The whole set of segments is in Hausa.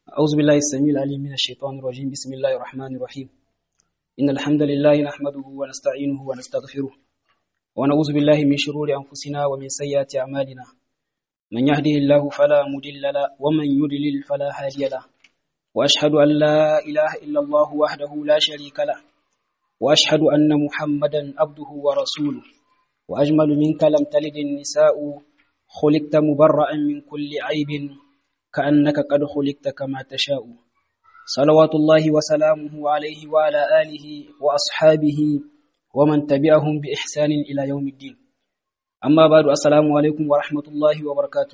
أعوذ بالله السميع العليم من الشيطان الرجيم بسم الله الرحمن الرحيم إن الحمد لله نحمده ونستعينه ونستغفره ونعوذ بالله من شرور أنفسنا ومن سيئات أعمالنا من يهده الله فلا مضل له ومن يضلل فلا هادي له وأشهد أن لا إله إلا الله وحده لا شريك له وأشهد أن محمدا عبده ورسوله وأجمل منك لم تلد النساء خلقت مبرأ من كل عيب كأنك قد خلقت كما تشاء صلوات الله وسلامه عليه وعلى آله وأصحابه ومن تبعهم بإحسان إلى يوم الدين أما بعد السلام عليكم ورحمة الله وبركاته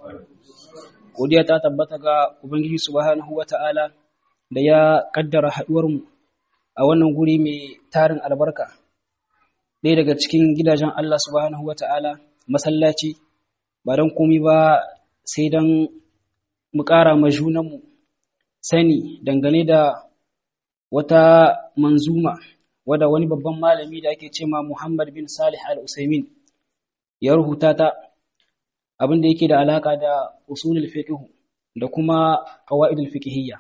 godiya ta tabbata ga Ubangiji subhanahu wa ta'ala da ya kaddara haɗuwarmu a wannan guri mai tarin albarka ɗaya daga cikin gidajen Allah subhanahu wa ta'ala masallaci ba don komi ba sai don mu ƙara ma junanmu sani dangane da wata manzuma wadda wani babban malami da ake ce ma Muhammad bin Salih al-Usaimin ya rubuta ta abin da yake da alaka da usulul fiqh da kuma qawaidul fiqhiyya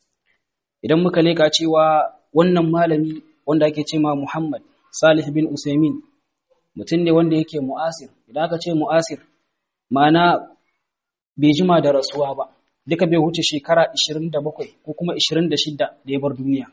idan muka leka cewa wannan malami wanda ake ce ma Muhammad Salih bin Usaimin mutum ne wanda yake mu'asir idan aka ce mu'asir ma'ana bai jima da rasuwa ba duka bai wuce shekara 27 ko kuma 26 da ya bar duniya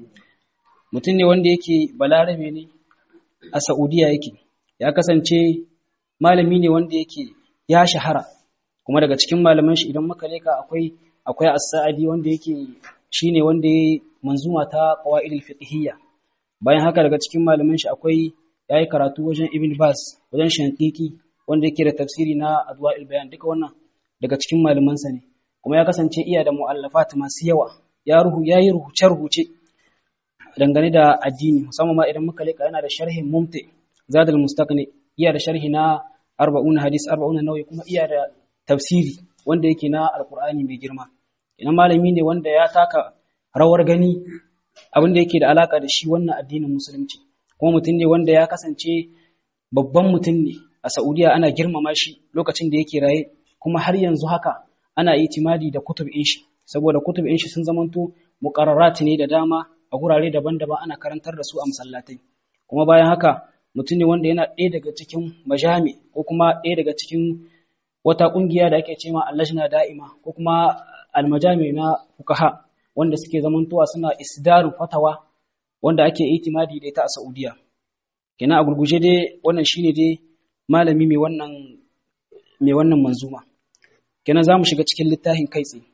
mutum ne wanda yake balarabe ne a Saudiya yake ya kasance malami ne wanda yake ya shahara kuma daga cikin malaman shi idan muka leka akwai akwai as-sa'idi wanda yake shine wanda ya manzuma ta qawaidul fiqhiyya bayan haka daga cikin malaman shi akwai yayi karatu wajen ibn bas wajen shankiki wanda yake da tafsiri na adwa'il bayan duka wannan daga cikin malamansa ne kuma ya kasance iya da mu'allafat masu yawa ya ruhu yayi rubuce rubuce dangane da addini musamman ma idan muka leka yana da sharhin mumti zadul mustaqni iya da sharhi na 40 hadis 40 nawawi kuma iya da tafsiri wanda yake na alqur'ani mai girma ina malami ne wanda ya taka rawar gani abin da yake da alaka da shi wannan addinin musulunci kuma mutum ne wanda ya kasance babban mutum ne a Saudiya ana girmama shi lokacin da yake raye kuma har yanzu haka ana itimadi da kutubin shi saboda kutubin shi sun zamanto muqarrarat ne da dama a gurare daban-daban ana karantar da su a masallatai kuma bayan haka mutum ne wanda yana ɗaya daga cikin majami ko kuma ɗaya daga cikin wata ƙungiya da ake cewa allajna da'ima ko kuma almajami na fukaha wanda suke zamantowa suna isdarin fatawa wanda ake itimadi da ita a Saudiya kina a gurguje dai wannan shine dai malami mai wannan mai wannan manzuma kenan zamu shiga cikin littafin kai tsaye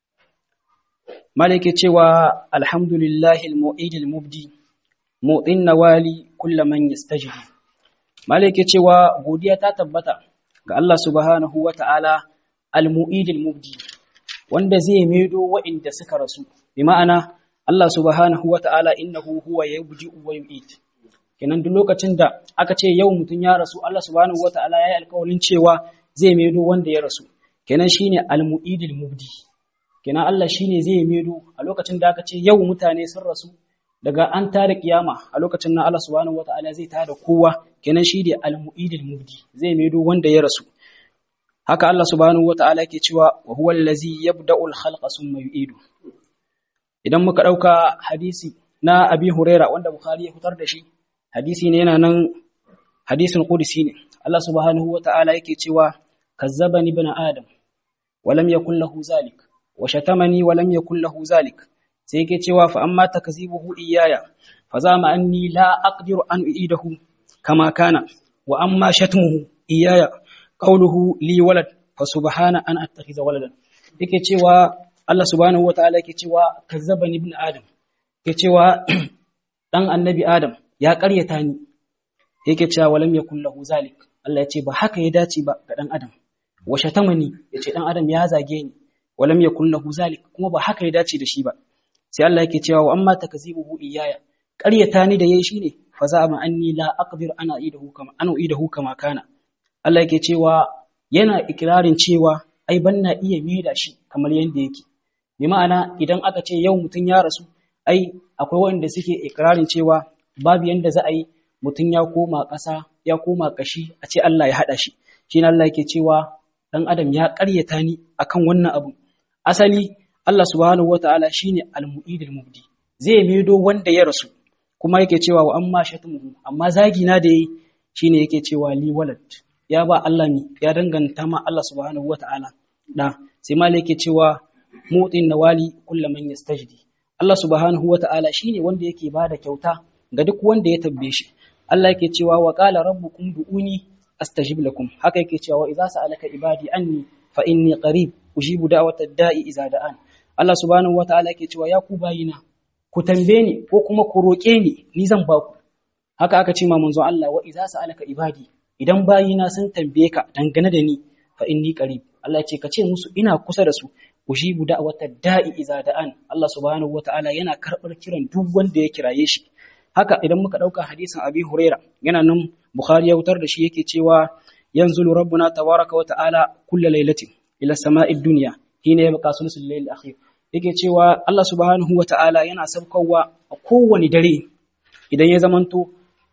malike cewa alhamdulillahi almu'id almubdi mu'tin nawali kullu man yastajib malike cewa godiya ta tabbata ga Allah subhanahu wata'ala almu'id almubdi wanda zai maido wa'inda suka rasu bi ma'ana Allah subhanahu wata'ala innahu huwa yubdi'u wa yu'id kenan duk lokacin da aka ce yau mutum ya rasu Allah subhanahu wata'ala ya yi alƙawarin cewa zai maido wanda ya rasu kenan shine al-mu'idil mubdi kenan Allah shine zai maido a lokacin da aka ce yau mutane sun rasu daga an tada kiyama a lokacin nan Allah subhanahu wata'ala zai tada kowa kenan shine al-mu'idil mubdi zai maido wanda ya rasu haka Allah subhanahu wata'ala yake cewa wa huwa allazi yabda'u al-khalqa thumma yu'idu idan muka dauka hadisi na Abi Huraira wanda Bukhari ya fitar da shi hadisi ne yana nan hadisin qudsi ne Allah subhanahu wata'ala yake cewa kazzabani ibn adam wa lam yakul lahu zalik wa shatamani wa lam yakul lahu zalik sai yake cewa fa amma takzibuhu iyaya fa zama anni la aqdiru an uidahu kama kana wa amma shatmuhu iyaya qawluhu li walad fa subhana an attakhiza waladan yake cewa Allah subhanahu wata'ala yake cewa kazzabani ibn adam yake cewa dan annabi adam ya ƙaryata ni yake cewa walam yakul lahu zalik Allah ya ce ba haka ya dace ba ga dan adam wa shatamani yace dan adam ya zage ni walam yakul lahu zalik kuma ba haka ya dace da shi ba sai Allah yake cewa wa amma takzibuhu iyaya ƙaryata ni da yayi shine fa za ma anni la aqdir ana idahu kama ana idahu kama kana Allah yake cewa yana ikirarin cewa ai banna iya maida shi kamar yanda yake bi ma'ana idan aka ce yau mutun ya rasu ai akwai wanda suke ikirarin cewa babu yanda za a yi mutum ya koma ƙasa ya koma ƙashi a ce Allah ya haɗa shi shi Allah yake cewa ɗan adam ya ƙaryata ni akan wannan abu asali Allah subhanahu wataala shine al-mu'id al-mubdi zai maido wanda ya rasu kuma yake cewa wa amma shatmuhu amma zagi na da yi shine yake cewa li walad ya ba Allah mi ya danganta ma Allah subhanahu wataala da sai ma yake cewa mutin nawali kullu man yastajdi Allah subhanahu wataala shine wanda yake bada kyauta ga duk wanda ya tabbe shi Allah yake cewa wa qala rabbukum du'uni astajib lakum haka yake cewa idza sa'alaka ibadi anni fa inni qarib ujibu da'wata da'i idza da'an Allah subhanahu wataala yake cewa ya ku bayina ku tambaye ni ko kuma ku roke ni ni zan ba ku haka aka ce ma manzon Allah wa idza sa'alaka ibadi idan bayina sun tambaye ka dangane da ni fa inni qarib Allah ya ce ka ce musu ina kusa da su ujibu da'wata da'i idza da'an Allah subhanahu wataala yana karbar kiran duk wanda ya kiraye shi haka idan muka dauka hadisin Abi Huraira yana nan Bukhari ya wutar da shi yake cewa yanzu rabbuna tabaraka wa ta'ala kulla lailatin ila sama'id dunya hina yabqa sulusul layl akhir yake cewa Allah subhanahu wa ta'ala yana sabkowa a kowane dare idan ya zamanto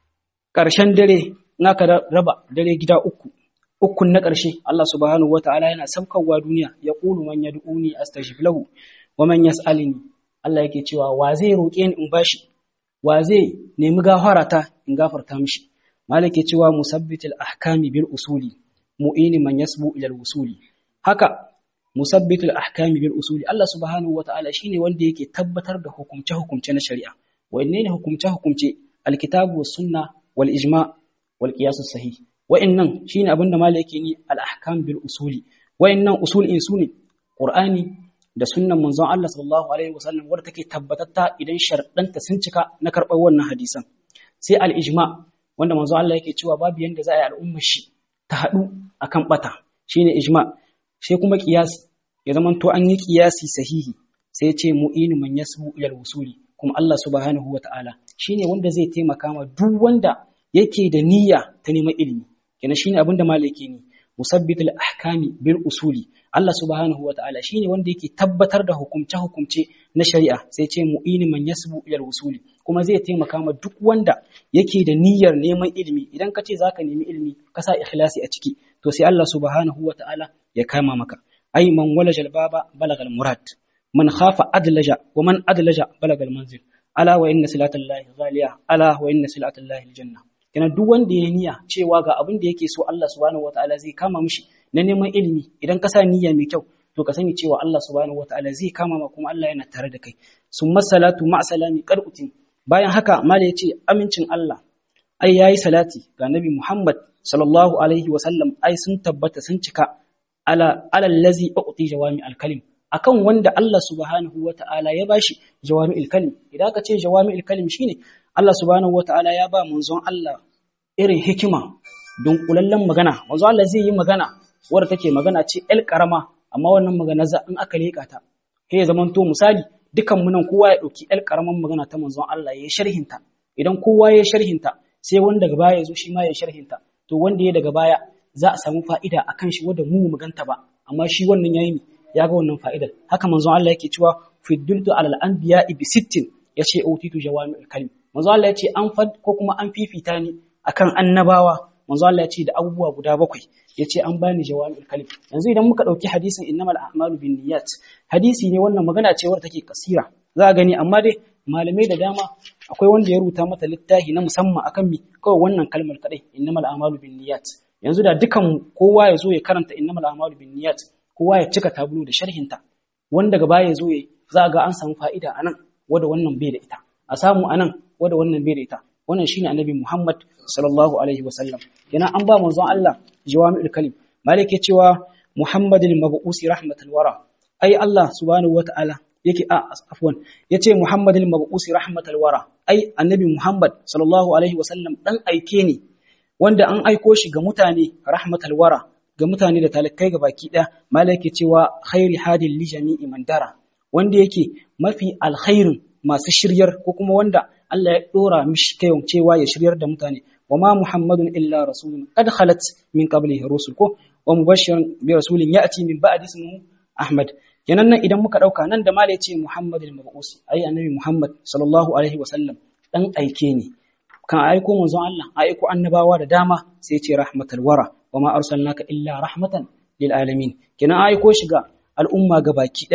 ƙarshen dare in aka raba dare gida uku ukun na ƙarshe Allah subhanahu wa ta'ala yana sabkowa duniya ya qulu man yad'uni astajib lahu wa man yas'alini Allah yake cewa wa zai roƙe ni in bashi wa zai nemi gafarata in gafarta mishi malike cewa musabbitul ahkami bil usuli mu'ini man yasbu ila usuli haka musabbitul ahkami bil usuli Allah subhanahu wata'ala shine wanda yake tabbatar da hukumce hukumce na shari'a wanne ne hukumce hukumce alkitabu was sunna wal ijma wal qiyas sahih wa'annan shine abinda malai yake ni al ahkam bil usuli wa'annan usul in sune qur'ani da sunnan manzon Allah sallallahu alaihi wasallam wanda take tabbatatta idan sharɗanta sun cika na karɓar wannan hadisan sai al ijma wanda manzo Allah yake cewa babu yanda za a yi al'ummar shi ta haɗu akan bata shine ijma sai kuma qiyas ya zaman to an yi qiyasi sahihi sai ya ce mu'inu man yasbu ila wusuli kuma Allah subhanahu wata'ala shine wanda zai taimaka ma duk wanda yake da niyya ta neman ilimi kenan shine abinda malaki ne musabbitul ahkami bil usuli Allah subhanahu wata'ala shine wanda yake tabbatar da hukumce hukumce na shari'a sai ce mu'inu man yasbu ila wusuli kuma zai taimaka ma duk wanda yake da niyyar neman ilimi idan ka ce za ka nemi ilimi ka sa ikhlasi a ciki to sai Allah subhanahu wa ta'ala ya kama maka ai man walaja albaba balagal murad man khafa adlaja wa man adlaja balagal manzil ala wa inna silatallahi ghaliya ala wa inna silatallahi aljanna kana duk wanda ya niyya cewa ga abin da yake so Allah subhanahu wa ta'ala zai kama mishi na neman ilimi idan ka sa niyya mai kyau to ka sani cewa Allah subhanahu wa ta'ala zai kama ma kuma Allah yana tare da kai summa salatu ma'a salami qar'utin bayan haka mala ya ce amincin Allah ai yayi salati ga nabi Muhammad sallallahu alaihi wa sallam ai sun tabbata sun cika ala alal ladzi uqti jawami al-kalim akan wanda Allah subhanahu wa ta'ala ya bashi jawami al-kalim idan ka ce jawami al-kalim shine Allah subhanahu wa ta'ala ya ba manzon Allah irin hikima don kulallen magana manzon Allah zai yi magana wadda take magana ce el karama amma wannan magana za in aka leka ta sai ya zamanto misali dukan mu nan kowa ya ɗauki ƴar ƙaramin magana ta manzon Allah ya yi sharhinta idan kowa ya sharhinta sai wanda daga baya ya zo shi ma ya sharhinta to wanda ya daga baya za a samu fa'ida a kan shi wanda mu mu ganta ba amma shi wannan yayi ne ya ga wannan fa'idar haka manzon Allah yake cewa fiddultu alal anbiya bi sittin yace utitu jawami'ul kalim manzon Allah yace an fad ko kuma an fifita ni akan annabawa manzon Allah yace da abubuwa guda bakwai yace an bani jawami'ul kalim yanzu idan muka dauki hadisin innamal a'malu binniyat hadisi ne wannan magana ce wadda take kasira za a gani amma dai malamai da dama akwai wanda ya rubuta mata littafi na musamman akan mi kawai wannan kalmar kadai innamal a'malu binniyat yanzu da dukan kowa ya zo ya karanta innamal a'malu binniyat kowa ya cika tabulu da sharhinta wanda gaba ya zo ya za ga an samu fa'ida anan wanda wannan bai da ita a samu anan wanda wannan bai da ita wannan shine annabi Muhammad sallallahu alaihi wasallam kenan an ba manzon Allah jawami'ul kalim malik ya cewa Muhammadul mabu'usi rahmatul wara ai Allah subhanahu wata'ala yake a afwan yace Muhammadul mabu'usi rahmatul wara ai annabi Muhammad sallallahu alaihi wasallam dan aike ne wanda an aiko shi ga mutane rahmatul wara ga mutane da talakai ga baki ɗaya malaki cewa khairi hadin li jami'i man dara wanda yake mafi alkhairin masu shiryar ko kuma wanda Allah ya dora mishi kayon cewa ya shiryar da mutane wa ma muhammadun illa rasulun qad khalat min qablihi rusul ko wa mubashiran bi rasulin ya'ti min ba'di ismihi ahmad kenan nan idan muka dauka nan da mala yace muhammadul mab'us ai annabi muhammad sallallahu alaihi wasallam dan aike ne kan aiko manzon Allah aiko annabawa da dama sai ya ce rahmatul wara wa ma arsalnaka illa rahmatan lil alamin kina aiko shi ga al'umma baki daya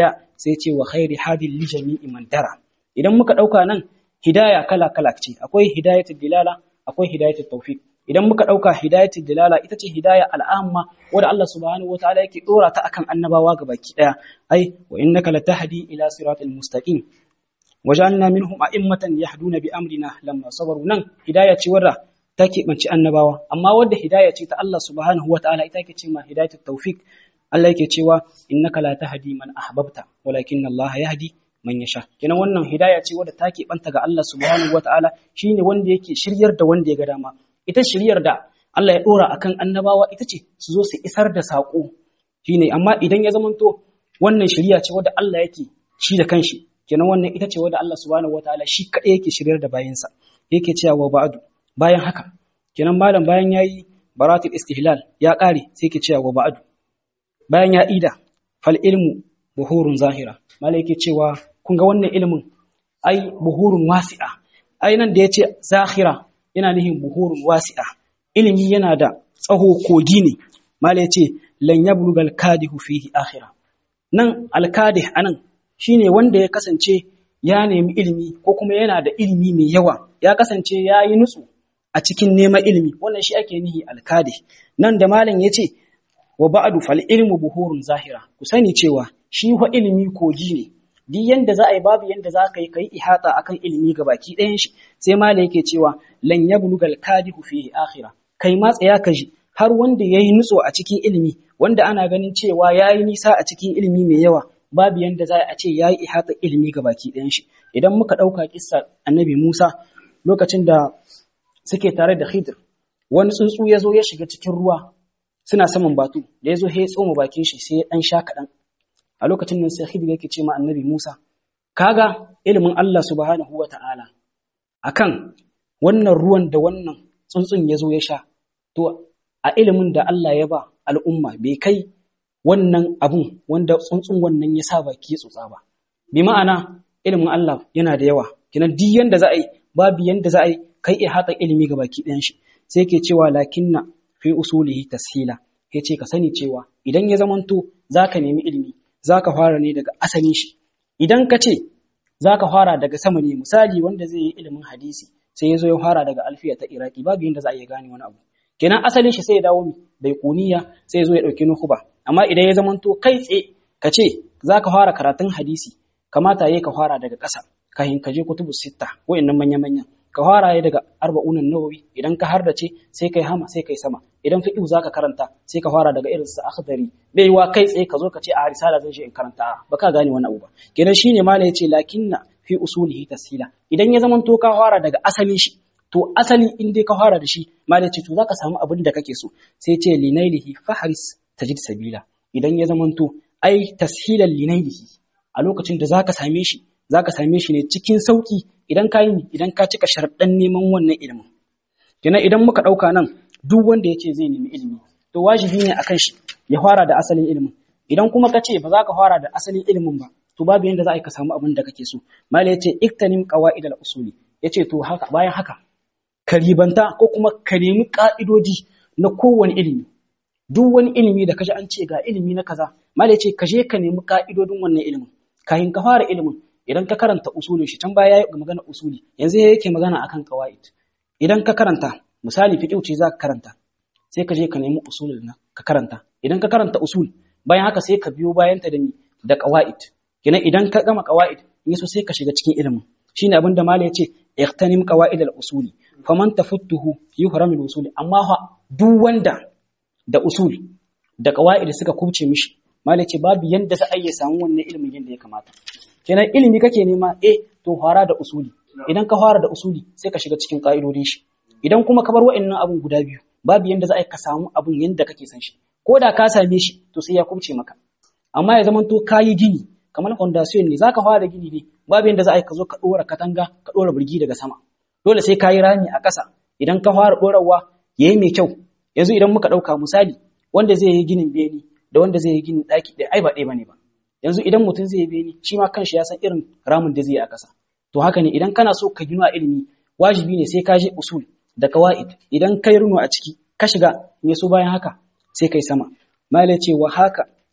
sai ce wa khairi hadil li jami'i man dara idan muka dauka nan hidaya kala kala ce akwai hidayatul dilala akwai hidayatul tawfiq idan muka dauka hidayatul dilala ita ce hidaya al'amma wanda Allah subhanahu wataala yake dora ta akan annabawa gabaki daya ai wa innaka latahdi ila siratal mustaqim wajalna minhum a'immatan yahduna bi amrina lamma sabaru nan hidaya ce wadda ta keɓanci annabawa amma wadda hidaya ce ta Allah subhanahu wataala ita yake ce ma hidayatul tawfiq Allah yake cewa innaka la tahdi man ahbabta walakin Allah yahdi man yasha kenan wannan hidaya ce wadda ta keɓanta ga Allah subhanahu wataala shine wanda yake shiryar da wanda ya ga dama ita shiryar da Allah ya dora akan annabawa ita ce su zo su isar da sako shine amma idan ya zamanto wannan shiriya ce wadda Allah yake shi da kanshi kenan wannan ita ce wadda Allah subhanahu wataala shi kaɗai yake shiryar da bayansa yake cewa wa ba'du bayan haka kenan malam bayan yayi baratul istihlal ya ƙare sai yake cewa wa ba'du bayan ya ida fal ilmu buhurun zahira malam yake cewa kun ga wannan ilimin ai buhurun wasi'a ai nan da yace zahira yana nihin buhurun wasi'a ilimi yana da tsaho kogi ne malam yace lan yablugal kadihu fihi akhira nan alkadih anan shine wanda ya kasance ya nemi ilimi ko kuma yana da ilimi mai yawa ya kasance ya yi nutsu a cikin neman ilimi wannan shi ake nihi alkadi nan da malam ya ce wa ba'adu fal ilmu buhurun zahira ku sani cewa shi wa ilimi kogi ne duk yanda za a yi babu yanda za ka yi kai ihata akan ilimi ga baki ɗayan shi sai malam yake cewa lan yablugal kadihu fihi akhira kai ma tsaya ka ji har wanda yayi nutso a cikin ilimi wanda ana ganin cewa yayi nisa a cikin ilimi mai yawa babu yanda za a ce ya yi ihata ilimi ga baki ɗayan shi idan muka ɗauka kissa annabi musa lokacin da suke tare da khidir wani tsuntsu ya zo ya shiga cikin ruwa suna saman batu da ya zo ya tsoma bakin shi sai ya ɗan sha kaɗan a lokacin nan sai khidir yake ce ma annabi musa kaga ilimin allah subhanahu wa ta'ala akan wannan ruwan da wannan tsuntsun ya zo ya sha to a ilimin da allah ya ba al'umma bai kai wannan abun wanda tsuntsun wannan ya sa baki tsotsa ba bi ma'ana ilimin Allah yana da yawa kinan duk yanda za a yi babu yanda za a yi kai iya hata ilimi ga baki ɗayan shi sai ke cewa lakinna fi usulihi tashila ya ce ka sani cewa idan ya zamanto za ka nemi ilimi za ka fara ne daga asalin shi idan ka ce za ka fara daga sama ne misali wanda zai yi ilimin hadisi sai ya zo ya fara daga alfiya ta iraki babu yanda za a iya gane wani abu kenan asalin shi sai ya dawo bai kuniya sai ya zo ya ɗauki nuhuba amma idan ya zamanto kai tsaye ka ce za ka fara karatun hadisi kamata ya ka fara daga ƙasa kahin ka je kutubu sitta wa'annan manya-manyan ka fara ya daga arba'unan nawawi idan ka hardace sai kai hama sai kai sama idan fiqh zaka karanta sai ka fara daga irin sa akhdari bai wa kai tsaye ka zo ka ce a risala zan je in karanta ba ka gane wani abu ba kenan shine mala yace lakinna fi usulihi tasila idan ya zamanto ka fara daga asalin shi to asali in dai ka fara da shi mala yace to zaka samu abin da kake so sai ce linailihi fahris tajid sabila idan ya zamanto ai tashilan linailihi a lokacin da zaka same shi zaka same shi ne cikin sauki idan ka yi idan ka cika sharɗan neman wannan ilimin kenan idan muka ɗauka nan duk wanda ya ce zai nemi ilimi to wajibi ne akan shi ya fara da asalin ilimin idan kuma ka ce ba za ka fara da asalin ilimin ba to babu yanda za a yi ka samu abin da kake so mala ya ce iktanim qawaid al usuli ya ce to haka bayan haka ka ribanta ko kuma ka nemi ka'idoji na kowane ilimi duk wani ilimi da kaji an ce ga ilimi na kaza mala ya ce ka je ka nemi ka'idodin wannan ilimin kafin ka fara ilimin idan ka karanta usulin shi can baya ya magana usuli yanzu yake magana akan qawaid idan ka karanta misali fiqh ce za ka karanta sai ka je ka nemi usulul na ka karanta idan ka karanta usul bayan haka sai ka biyo bayan ta da ni da qawaid kenan idan ka gama qawaid in so sai ka shiga cikin ilimin shine abin da malai yace iqtanim qawaid al usuli faman tafuttuhu yuhram al usuli amma fa duk wanda da usul da qawaid suka kubce mishi malai ce babu yanda za a iya samu wannan ilimin yanda ya kamata kenan ilimi kake nema eh to fara da usuli idan ka fara da usuli sai ka shiga cikin ka'idodin shi idan kuma ka bar wa'annan abun guda biyu babu yanda za a ka samu abun yanda kake san shi ko da ka same shi to sai ya kubce maka amma ya zamanto kayi gini kamar foundation ne zaka fara gini ne babu yanda za a ka zo ka dora katanga ka dora burgi daga sama dole sai kayi rami a ƙasa idan ka fara dorawa yayi mai kyau yanzu idan muka dauka misali wanda zai yi ginin beni da wanda zai yi ginin daki ɗaya ai ba ɗaya bane ba yanzu idan mutum zai beni shi ma kanshi ya san irin ramin da zai yi a ƙasa to haka ne idan kana so ka gina ilimi wajibi ne sai ka je usul da kawaid idan kai runo a ciki ka shiga in so bayan haka sai kai sama malai ce wa haka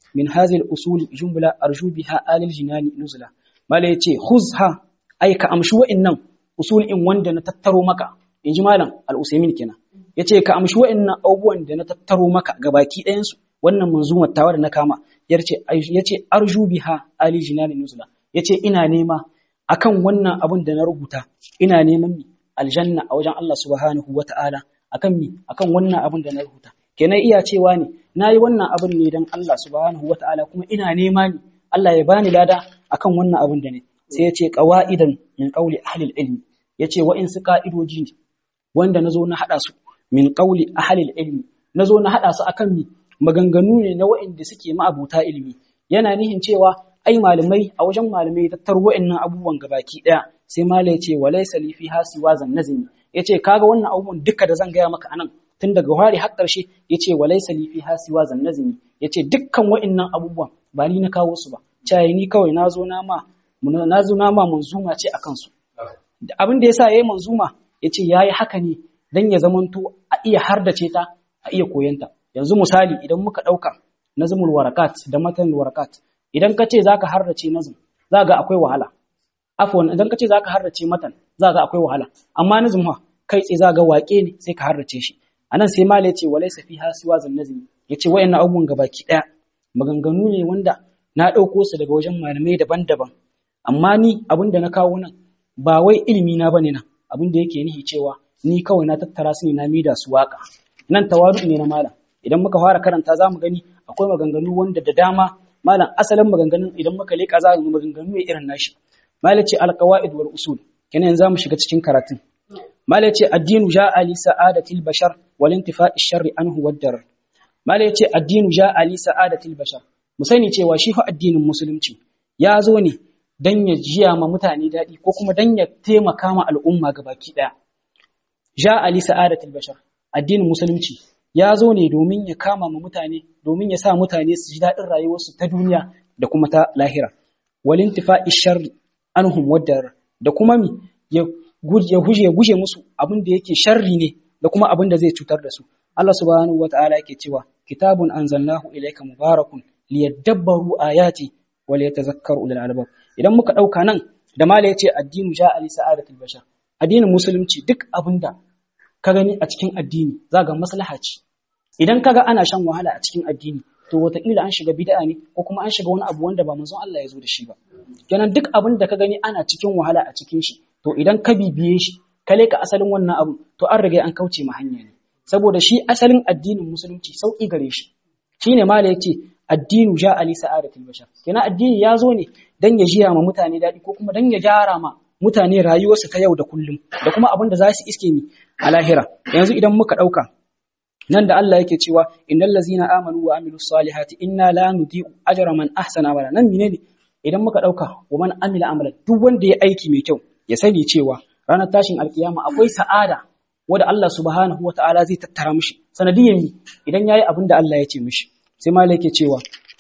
min hadhihi al-usul jumla arju biha alil jinani nuzula mala yace khuzha ai ka amshi wa'annan usul in wanda na tattaro maka inji malam al-usaymin kenan yace ka amshi wa'annan abubuwan da na tattaro maka gabaki ɗayan su wannan manzumar tawa da na kama yace yace arju biha alil jinani nuzula yace ina nema akan wannan abun da na rubuta ina neman mi aljanna a wajen Allah subhanahu wata'ala akan mi akan wannan abun da na rubuta kenan iya cewa ne nayi wannan abun ne dan Allah subhanahu wata'ala kuma ina nema ni Allah ya bani lada akan wannan abun da ne sai ya ce qawaidan min qawli ahli ilmi yace wa in su ka'idoji ne wanda nazo na hada su min qawli ahli ilmi nazo na hada su akan mi maganganu ne na wa'inda suke ma'abuta ilimi yana nihin cewa ai malamai a wajen malamai tattaro wa'annan abubuwan gabaki daya sai malai yace walaysa li fi hasiwa zan nazimi yace kaga wannan abubuwan duka da zan gaya maka anan tun daga wari har ƙarshe yace walaysa li fi hasiwa zan nazimi yace dukkan wa'annan abubuwan ba ni na kawo su ba cayi ni kawai nazo na ma nazo na ma manzuma ce akan su abin da yasa yayi manzuma yace yayi haka ne dan ya zamanto a iya hardace ta a iya koyanta yanzu misali idan muka dauka nazmul warakat da matan warakat idan ka ce za ka harrace nazim za ga akwai wahala afwan idan ka ce za ka harrace matan za ga akwai wahala amma nazim ha kai tsaye za ga waƙe ne sai ka harrace shi anan sai mala yace walaysa fiha siwa zan nazimi yace wayannan abubuwan gabaki daya maganganu ne wanda na dauko su daga wajen malamai daban-daban amma ni abin da na kawo nan ba wai ilimi na bane nan abin da yake nihi cewa ni kawai na tattara su ne na mida su waka nan tawadu ne na malam idan muka fara karanta za mu gani akwai maganganu wanda da dama malam asalin maganganun idan muka leka za mu maganganu ne irin nashi malam ce alqawaid wal usul kenan za mu shiga cikin karatun malam ce addinu ja'a li sa'adatil bashar wal intifa'i sharri anhu wad darar malam ce addinu ja'a li sa'adatil bashar mu sani cewa shi fa addinin musulunci ya zo ne dan ya jiya ma mutane daɗi ko kuma dan ya taimaka ma al'umma gabaki ɗaya ja'a li sa'adatil bashar addinin musulunci ya zo ne domin ya kama ma mutane domin ya sa mutane su ji daɗin rayuwarsu ta duniya da kuma ta lahira walin tifa'i sharri anhum waddar da kuma mi ya guje ya guje musu abin da yake sharri ne da kuma abin da zai cutar da su Allah subhanahu wataala yake cewa kitabun anzalnahu ilayka mubarakun liyadabbaru ayati wa liyatazakkaru ulul albab idan muka dauka nan da mala yace addinu ja'a li sa'adatil bashar addinin musulunci duk abinda ka gani a cikin addini za ga maslaha ce idan kaga ana shan wahala a cikin addini to wataƙila an shiga bid'a ne ko kuma an shiga wani abu wanda ba manzon Allah ya zo da shi ba kenan duk abin da ka gani ana cikin wahala a cikin shi to idan ka bibiye shi ka leka asalin wannan abu to an riga an kauce ma hanya ne saboda shi asalin addinin musulunci sauki gare shi shine mala yace addinu ja ali sa'adatul bashar kenan addini ya zo ne dan ya jiya ma mutane daɗi ko kuma dan ya gyara ma mutane rayuwarsu ta yau da kullum da kuma abin da za su iske ni a lahira yanzu idan muka ɗauka nan da Allah yake cewa innal ladzina amanu wa amilus salihati inna la nudi'u ajra man ahsana amala nan menene idan muka ɗauka wa man amila amalan duk wanda ya aiki mai kyau ya sani cewa ranar tashin alkiyama akwai sa'ada wanda Allah subhanahu wata'ala zai tattara mishi sanadiyan mi idan yayi abin da Allah ya ce mishi sai malai yake cewa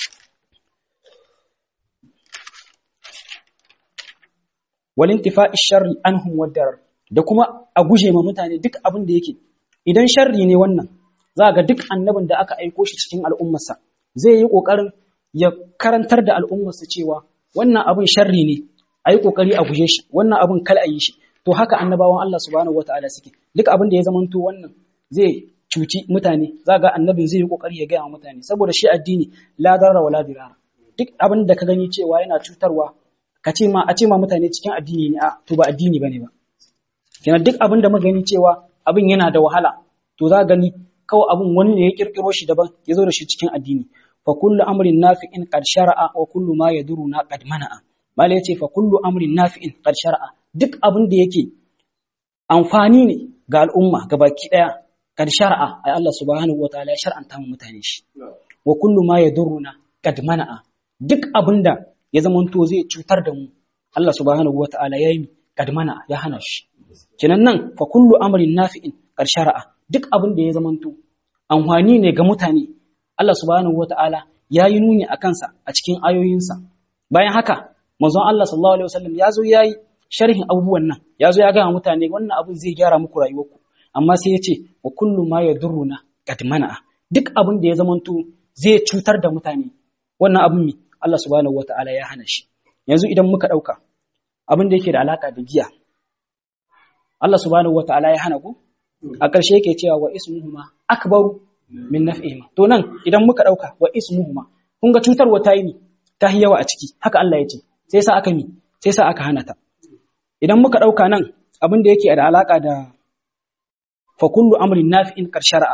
walintifa'i sharri anhum wadarar da kuma a guje ma mutane duk abin da yake idan sharri ne wannan za ga duk annabin da aka aiko shi cikin al'ummarsa zai yi kokarin ya karantar da al'ummarsa cewa wannan abin sharri ne a yi kokari a guje shi wannan abin kal a yi shi to haka annabawan Allah subhanahu wataala suke duk abin da ya zamanto wannan zai cuci mutane za ga annabin zai yi kokari ya gaya wa mutane saboda shi addini la darra wala dirara duk abin da ka gani cewa yana cutarwa ka ce ma a ce ma mutane cikin addini ne a to ba addini bane ba kenan duk abin da muka gani cewa abin yana da wahala to za gani kawai abin wani ne ya kirkiro shi daban ya zo da shi cikin addini fa kullu amrin nafi'in qad shar'a wa kullu ma yaduruna qad mana'a mala yace fa kullu amrin nafi'in qad shar'a duk abin da yake amfani ne ga al'umma gabaki daya qad shar'a ai Allah subhanahu wataala ya shar'anta mu mutane shi wa kullu ma yaduruna qad mana'a duk abin da ya zamanto zai cutar da mu Allah subhanahu wataala ya yi qad mana'a ya hana shi kenan nan fa kullu amrin nafi'in qad shar'a duk abin da ya zamanto amfani ne ga mutane Allah subhanahu wata'ala ya yi nuni a kansa a cikin ayoyinsa bayan haka manzon Allah sallallahu alaihi wasallam ya zo ya yi sharhin abubuwan nan ya zo ya gaya mutane wannan abin zai gyara muku rayuwarku amma sai ya ce wa kullu ma yadurruna qad mana'a duk abin da ya zamanto zai cutar da mutane wannan abin mi Allah subhanahu wataala ya hana shi yanzu idan muka dauka abin da yake da alaka da giya Allah subhanahu wataala ya hana ku a ƙarshe yake cewa wa ismuhuma akbaru min naf'ihima to nan idan muka dauka wa ismuhuma kun ga cutarwa ta yi ni ta yi yawa a ciki haka Allah ya ce sai sa aka mi sai sa aka hana ta idan muka dauka nan abin da yake da alaka da fa kullu amrin nafi'in kar shar'a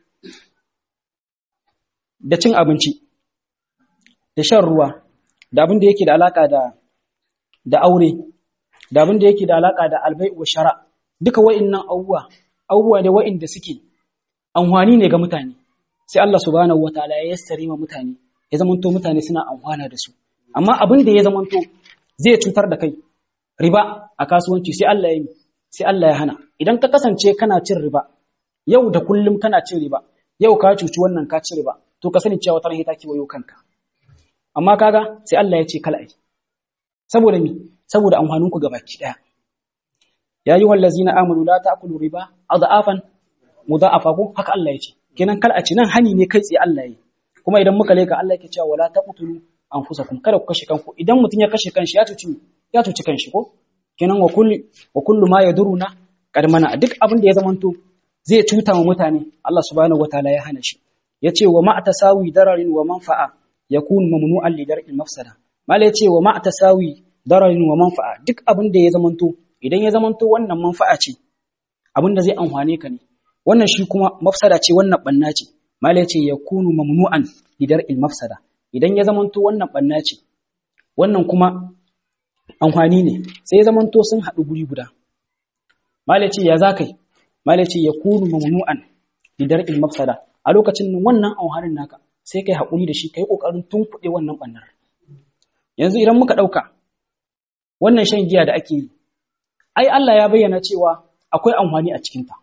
da cin abinci da shan ruwa da abin da yake da alaka da da aure da abin da yake da alaka da albai wa shara duka wa'annan abubuwa abubuwa da wa'inda suke amfani ne ga mutane sai Allah subhanahu wataala ya yassare ma mutane ya zamanto mutane suna amfana da su amma abin da ya zamanto zai cutar da kai riba a kasuwanci sai Allah ya yi sai Allah ya hana idan ka kasance kana cin riba yau da kullum kana cin riba yau ka cuci wannan ka ci riba to ka sani cewa wata ta kiwayo kanka amma kaga sai Allah ya ce kala ai saboda mi saboda amfanin ku gabaki daya ya yi wallazina amanu la ta'kulu riba adafan mudha'afa ko haka Allah ya ce kenan kal a ci nan hani ne kai tsaye Allah ya kuma idan muka leka Allah yake cewa wala taqtulu anfusakum kada ku kashe kanku idan mutun ya kashe kanshi ya cuci ya cuci kanshi ko kenan wa kullu wa kullu ma yaduruna kad mana duk abin da ya zamanto zai cuta wa mutane Allah subhanahu wataala ya hana shi yace wa ma tasawi dararin wa manfa'a yakun mamnu'an li dar'il mafsada mala yace wa ma tasawi dararin wa manfa'a duk abin da ya zamanto idan ya zamanto wannan manfa'a ce abin da zai amfane ka ne wannan shi kuma mafsada ce wannan banna ce mala yace yakunu mamnu'an li dar'il mafsada idan ya zamanto wannan banna ce wannan kuma amfani ne sai ya zamanto sun haɗu guri guda mala yace ya zakai mala yace yakunu mamnu'an li dar'il mafsada a lokacin nan wannan amfanin naka sai kai haƙuri da shi kai kokarin tunkuɗe wannan bannar yanzu idan muka ɗauka wannan shan giya da ake yi ai Allah ya bayyana cewa akwai amfani a cikinta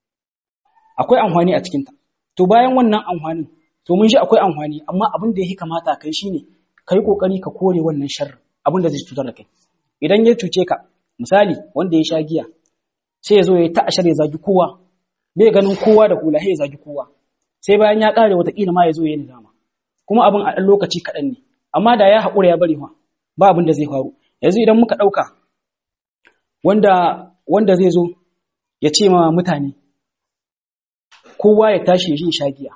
akwai amfani a cikinta to bayan wannan amfanin to mun ji akwai amfani amma abin da yake kamata kai shine kai kokari ka kore wannan sharri abin da zai cutar da kai idan ya cuce ka misali wanda ya sha giya sai ya zo ya ta ashar ya zagi kowa bai ganin kowa da hula sai ya zagi kowa sai bayan ya kare watakila ma ya zo ya yi nizama kuma abin a ɗan lokaci kaɗan ne amma da ya haƙura ya bari ba abin da zai faru yanzu idan muka ɗauka wanda wanda zai zo ya ce ma mutane kowa ya tashi ya sha giya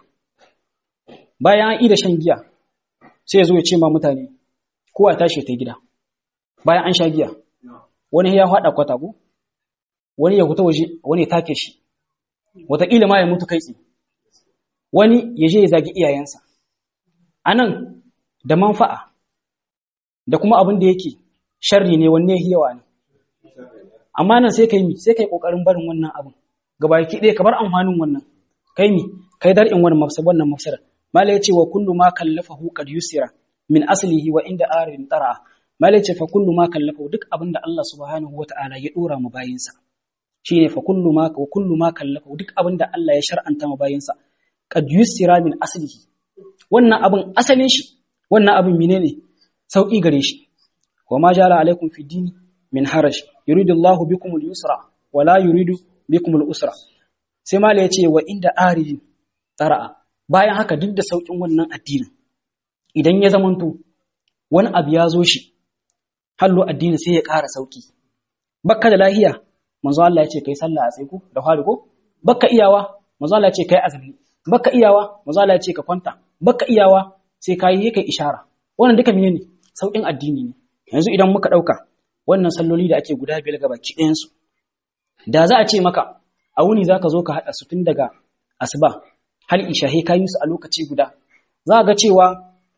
bayan an ida shan giya sai ya zo ya ce ma mutane kowa ya tashi ya ta gida bayan an sha giya wani ya haɗa kwata ko wani ya fita waje wani ya take shi wataƙila ma ya mutu kai tsaye wani ya je ya zagi iyayensa anan da manfa'a da kuma abin da yake sharri ne wanne yawa ne amma nan sai kai mi sai kai kokarin barin wannan abin gabaki ɗaya ka bar amfanin wannan kai mi kai dar'in wannan mafsad wannan mafsada mala yace wa kullu ma kallafahu qad yusira min aslihi wa inda arin tara mala yace fa kullu ma kallafahu duk abin da Allah subhanahu wata'ala ya dora mu bayinsa shine fa kullu ma wa kullu ma kallafahu duk abin da Allah ya shar'anta mu bayinsa qad yusira min aslihi wannan abin asalin shi wannan abin menene sauki gare shi wa ma jala alaikum fi dini min haraj yuridu Allahu bikum al-yusra wa la yuridu bikum al-usra sai mala yace wa inda aridin tara'a bayan haka duk da saukin wannan addinin idan ya zamanto wani abu ya zo shi hallo addini sai ya ƙara sauki bakka da lahiya manzo Allah ya ce kai sallah a tsaye ko da fari ko bakka iyawa manzo Allah ya ce kai azumi bakka iyawa manzo Allah ya ce ka kwanta bakka iyawa sai kai kai ishara wannan duka menene saukin addini ne yanzu idan muka dauka wannan salloli da ake guda biyar ga baki ɗayan su da za a ce maka a wuni zaka zo ka hada su tun daga asuba har isha he kayi su a lokaci guda za ga cewa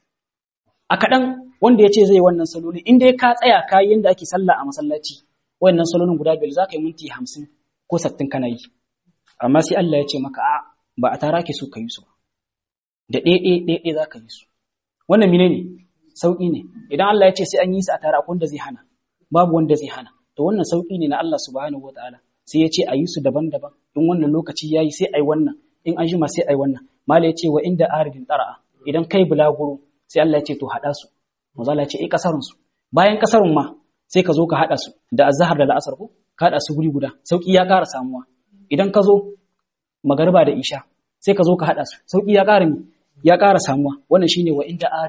a kaɗan wanda ya ce zai wannan saloli inda ya ka tsaya kayi yadda ake sallah a masallaci wannan salolin guda biyar za ka yi minti hamsin ko sattin kana yi amma sai Allah ya ce maka a ba a tara ke so ka yi su ba da ɗaya ɗaya za ka yi su wannan mine ne sauƙi ne idan Allah ya ce sai an yi su a tara akwai wanda zai hana babu wanda zai hana to wannan sauƙi ne na Allah subhanahu wataala sai ya ce a yi su daban-daban in wannan lokaci ya yi sai a yi wannan in an jima sai a yi wannan mala ya ce wa inda aridin tsara'a idan kai bulaguro sai Allah ya ce to haɗa su manzo Allah ya ce eh kasarun su bayan kasarun ma sai ka zo ka haɗa su da azhar da la'asar ko ka haɗa su guri guda sauki ya ƙara samuwa idan ka zo magariba da isha sai ka zo ka haɗa su sauki ya ƙara ya ƙara samuwa wannan shine wa inda aridin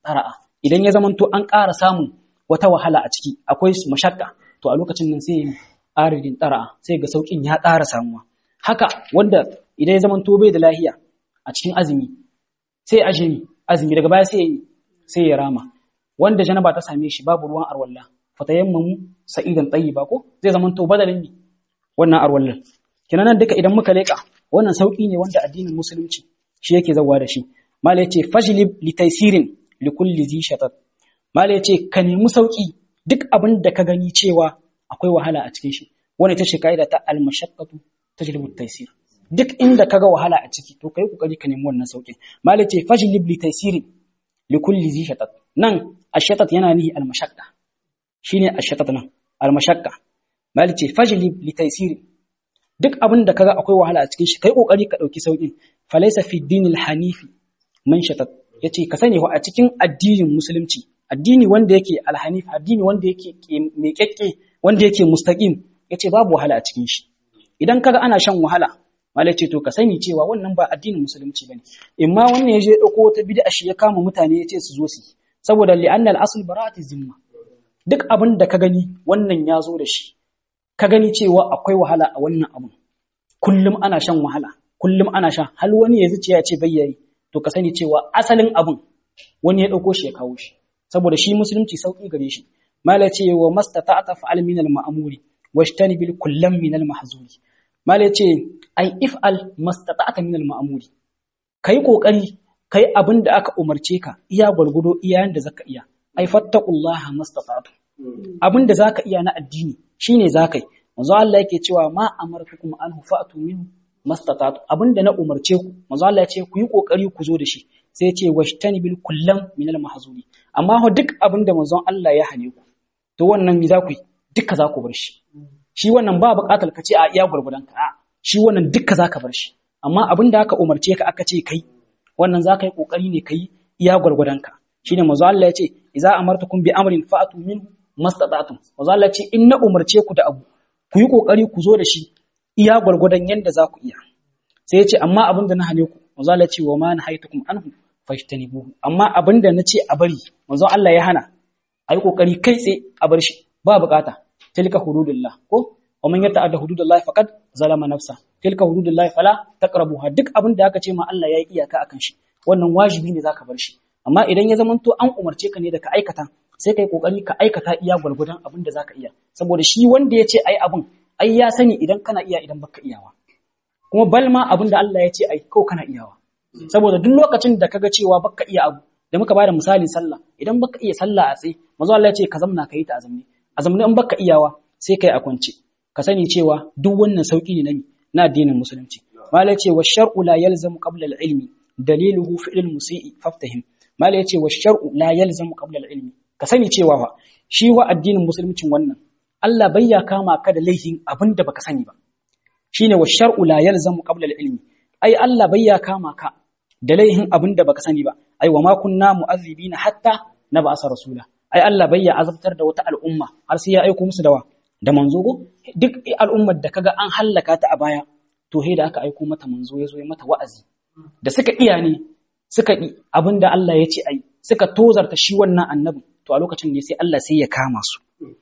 tsara'a idan ya zamanto an ƙara samun wata wahala a ciki akwai mashakka to a lokacin nan sai aridin tsara'a sai ga saukin ya ƙara samuwa haka wanda idan ya zamanto bai da lahiya a cikin azumi sai ajimi azumi daga baya sai sai ya rama wanda janaba ta same shi babu ruwan arwalla fatayammamu sa'idan tayyiba ko zai zamanto badalin ne wannan arwallan kenan duka idan muka leka wannan sauki ne wanda addinin musulunci shi yake zawa da shi mala yace fajlib li taysirin li kulli zi shatat mala yace ka nemi sauki duk abin da ka gani cewa akwai wahala a cikin shi wani ita ce kaida ta al mashaqqatu tajlibu taysir duk inda kaga wahala a ciki to kai kokari ka nemi wannan sauki mala yace fajlib li taysirin li kulli zi shatat nan ashatat yana nihi al mashaqqa shine ashatat nan al mashaqqa mala yace fajlib li taysirin duk abin da kaga akwai wahala a cikin shi kai kokari ka dauki saukin falaysa fi dinil hanifi man shatat yace ka sani wa a cikin addinin musulunci addini wanda yake alhanif addini wanda yake mai kekke wanda yake mustaqim yace babu wahala a cikin shi idan kaga ana shan wahala malai ce to ka sani cewa wannan ba addinin musulunci bane imma wannan yaje dauko wata bid'a shi ya kama mutane yace su zo su saboda li'anna al-asl bara'ati zimma duk abin da ka gani wannan ya zo da shi ka gani cewa akwai wahala a wannan abun kullum ana shan wahala kullum ana sha hal wani ya zuciya ce bayyayi to ka sani cewa asalin abun wani ya dauko shi ya kawo shi saboda shi musulunci sauki gare shi mala ce wa mastata'ta fa'al min al-ma'muri washtani bil kullam min al-mahzuri mala ce ai if'al mastata'ta min al-ma'muri kai kokari kai abin da aka umarce ka iya gwargwado iya yanda zaka iya ai fattaqullaha mastata'tu abin da zaka iya na addini shine zakai manzo Allah yake cewa ma amartukum anhu fa'tu minhu mastata'tu abinda na umarce ku manzo Allah ya ce ku yi kokari ku zo da shi sai ya ce washtani bil kullam min al mahzuri amma ho duk abinda manzon Allah ya hane ku to wannan mi za ku yi duka za ku bar shi shi wannan ba buƙatar ka ce a iya gurgudan ka a shi wannan duka za ka bar shi amma abinda aka umarce ka aka ce kai wannan za ka yi kokari ne kai iya gurgudan ka shine manzo Allah ya ce idza amartukum bi amrin fa'tu minhu mastata'tum manzo Allah ya ce in na umarce ku da abu ku yi kokari ku zo da shi iya gwargwadon yanda za ku iya sai ya ce amma abin da na hane ku manzo Allah ya ce wa ma nahaitukum anhu fashtanibuhu amma abin da na ce a bari manzo Allah ya hana ayi kokari kai tsaye a bar shi ba bukata tilka hududullah ko wa man yata'adda hududullah faqad zalama nafsa tilka hududullah fala taqrabuha duk abin da aka ce ma Allah ya yi iyaka akan shi wannan wajibi ne zaka bar shi amma idan ya zamanto an umarce ka ne da ka aikata sai kai kokari ka aikata iya gwargwadon abin da zaka iya saboda shi wanda ya ce ai abin ai ya sani idan kana iya idan baka iyawa kuma balma abin da Allah ya ce ai kau kana iyawa saboda duk lokacin da kaga cewa baka iya abu da muka bada misali sallah idan baka iya sallah a tsaye manzo Allah ya ce ka zamna kai ta azamne azamne in baka iyawa sai kai a kwance ka sani cewa duk wannan sauki ne nami na addinin musulunci mala ya ce wa shar'u la yalzamu qabla al-ilmi daliluhu fi'l al-musii faftahim mala ya ce wa shar'u la yalzamu qabla al-ilmi ka sani cewa fa shi wa addinin musuluncin wannan Allah bai ya kama ka da laifin abin da baka sani ba shine wa shar'u la yalzamu qabla al-ilmi ai Allah bai ya kama ka da laifin abin da baka sani ba ai wa ma kunna mu'azzibina hatta nab'asa rasula ai Allah bai ya azabtar da wata al'umma har sai ya aiko musu da wa da manzo go duk al'ummar da kaga an hallaka ta a baya to he da aka aiko mata manzo ya zo ya mata wa'azi da suka iya ne suka yi abin da Allah ya ce ai suka tozarta shi wannan annabin to a lokacin ne sai Allah sai ya kama su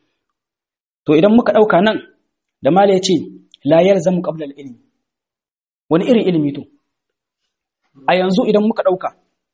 to idan muka dauka nan da mala ya ce la yalzamu qabla al-ilmi wani irin ilimi to a yanzu idan muka dauka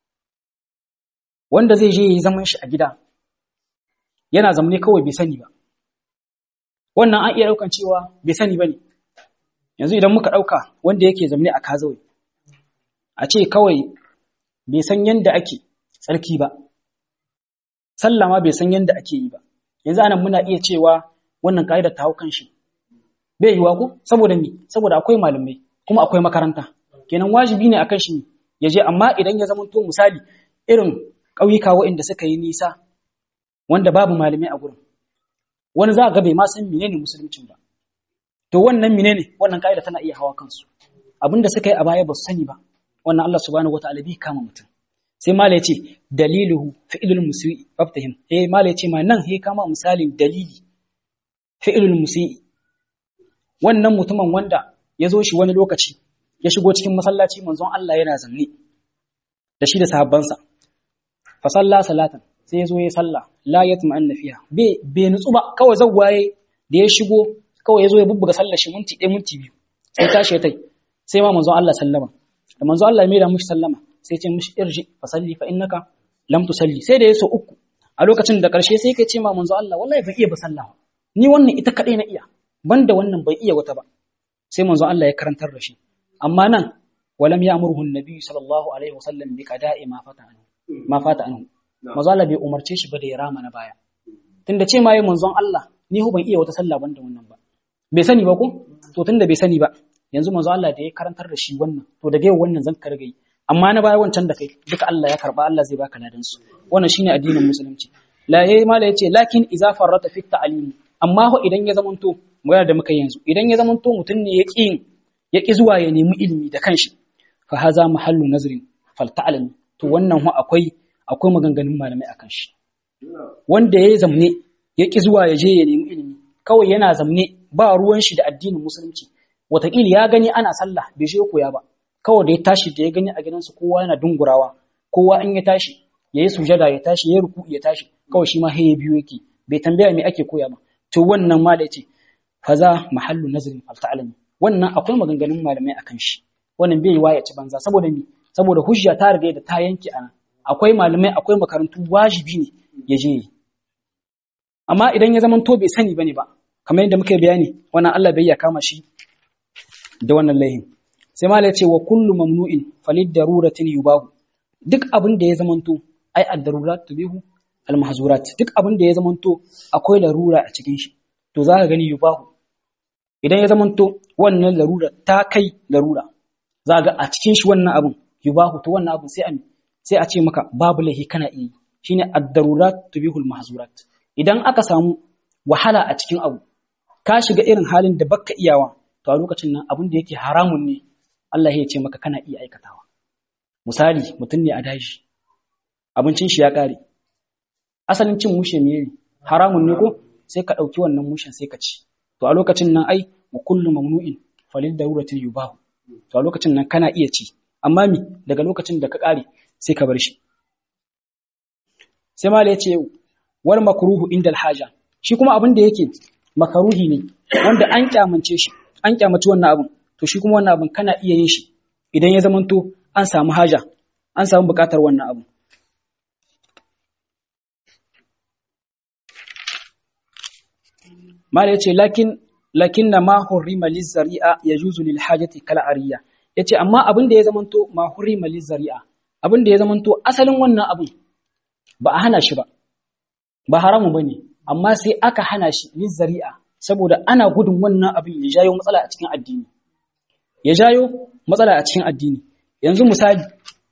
wanda zai je yi zaman shi a gida yana zamne kawai bai sani ba wannan an iya daukan cewa bai sani bane yanzu idan muka dauka wanda yake zamne a kazawai a ce kawai bai san yanda ake tsarki ba sallah ma bai san yanda ake yi ba yanzu anan muna iya cewa wannan ka'idar ta hau kan shi bai yiwa ko saboda me saboda akwai malamai kuma akwai makaranta kenan wajibi ne akan shi ya je amma idan ya zama to misali irin ƙauyuka waɗanda suka yi nisa wanda babu malamai a gurin wani za ga bai ma san menene musuluncin ba to wannan menene wannan ka'ida tana iya hawa kansu abinda suka yi a baya ba su sani ba wannan Allah subhanahu wataala bai kama mutum sai mala ya ce daliluhu fi'ilul musii faftahim eh mala ya ce ma nan he kama misalin dalili fi'ilul musii wannan mutumin wanda ya zo shi wani lokaci ya shigo cikin masallaci manzon Allah yana zanne da shi da sahabbansa fa salla salatan sai ya zo ya salla la yatma'anna fiha bai bai nutsu ba kawai zawwaye da ya shigo kawai ya zo ya bubbuga sallar shi minti ɗaya minti biyu sai tashi ya tai sai ma manzon Allah sallama da manzon Allah ya mai da mushi sallama sai ce mushi irji fa salli fa innaka lam tusalli sai da ya so uku a lokacin da karshe sai kai ce ma manzon Allah wallahi ban iya ba sallah ni wannan ita kadai na iya banda wannan bai iya wata ba sai manzon Allah ya karantar da shi amma nan walam ya'muruhu an-nabi sallallahu alaihi wasallam bi qada'i ma fata anhu ma fata anhu manzon Allah bai umarce shi ba da ya rama na baya tunda ce ma yi manzon Allah ni hu ban iya wata sallah banda wannan ba bai sani ba ko to tunda bai sani ba yanzu manzo Allah da ya karantar da shi wannan to daga yau wannan zan karga yi amma na baya wancan da kai duka Allah ya karba Allah zai baka ladan su wannan shine addinin musulunci la yayi mala yace lakin idza farrata fi ta'lim amma ho idan ya zamanto magana da muka yanzu idan ya zamanto mutun ne ya ƙi ya ƙi zuwa ya nemi ilimi da kanshi fa haza mahallu nazrin fal ta'lam to wannan ho akwai akwai maganganun malamai akan shi wanda ya zamne ya ƙi zuwa ya je ya nemi ilimi kawai yana zamne ba ruwan shi da addinin musulunci wataƙila ya gani ana sallah bai je koya ba kawai da ya tashi da ya gani a gidansu kowa yana dungurawa kowa in ya tashi ya yi sujada ya tashi ya ruku ya tashi kawai shi ma haye biyu yake bai tambaya me ake koya ba to wannan ma da yace faza mahallu nazrin fal ta'lamu wannan akwai maganganun malamai akan shi wannan bai yi ya ci banza saboda me saboda hujja ta riga da ta yanke ana akwai malamai akwai makarantu wajibi ne ya je amma idan ya zama to bai sani bane ba kamar yadda muka bayani wannan Allah bai ya kama shi da wannan laihin sai mala ya ce wa kullu mamnu'in falid daruratin yubahu duk abin da ya zamanto ai ad-darurat tubihu al-mahzurat duk abin da ya zamanto akwai larura a cikin shi to zaka gani yubahu idan ya zamanto wannan larura ta kai larura zaka a cikin shi wannan abin yubahu to wannan abin sai a sai a ce maka babu lahi kana iya shine ad-darurat tubihu al-mahzurat idan aka samu wahala a cikin abu ka shiga irin halin da baka iyawa to a lokacin nan abin da yake haramun ne Allah ya ce maka kana iya aikatawa misali mutum ne a daji abincin shi ya kare asalin cin mushe me haramun ne ko sai ka dauki wannan mushen sai ka ci to a lokacin nan ai wa kullu mamnu'in falil daruratin yubahu to a lokacin nan kana iya ci amma mi daga lokacin da ka kare sai ka bar shi sai mala ya ce wal makruhu indal haja shi kuma abin da yake makaruhi ne wanda an kyamance shi an kyamaci wannan abin to shi kuma wannan abin kana iya yin shi idan ya zamanto an samu haja an samu bukatar wannan abin mala yace lakin lakin na ma hurrima lizari'a yajuzu lil hajati kal ariya yace amma abin da ya zamanto ma hurrima lizari'a abin da ya zamanto asalin wannan abin ba a hana shi ba ba haramu bane amma sai aka hana shi lizari'a saboda ana gudun wannan abin ya jayo matsala a cikin addini ya jayo matsala a cikin addini yanzu misali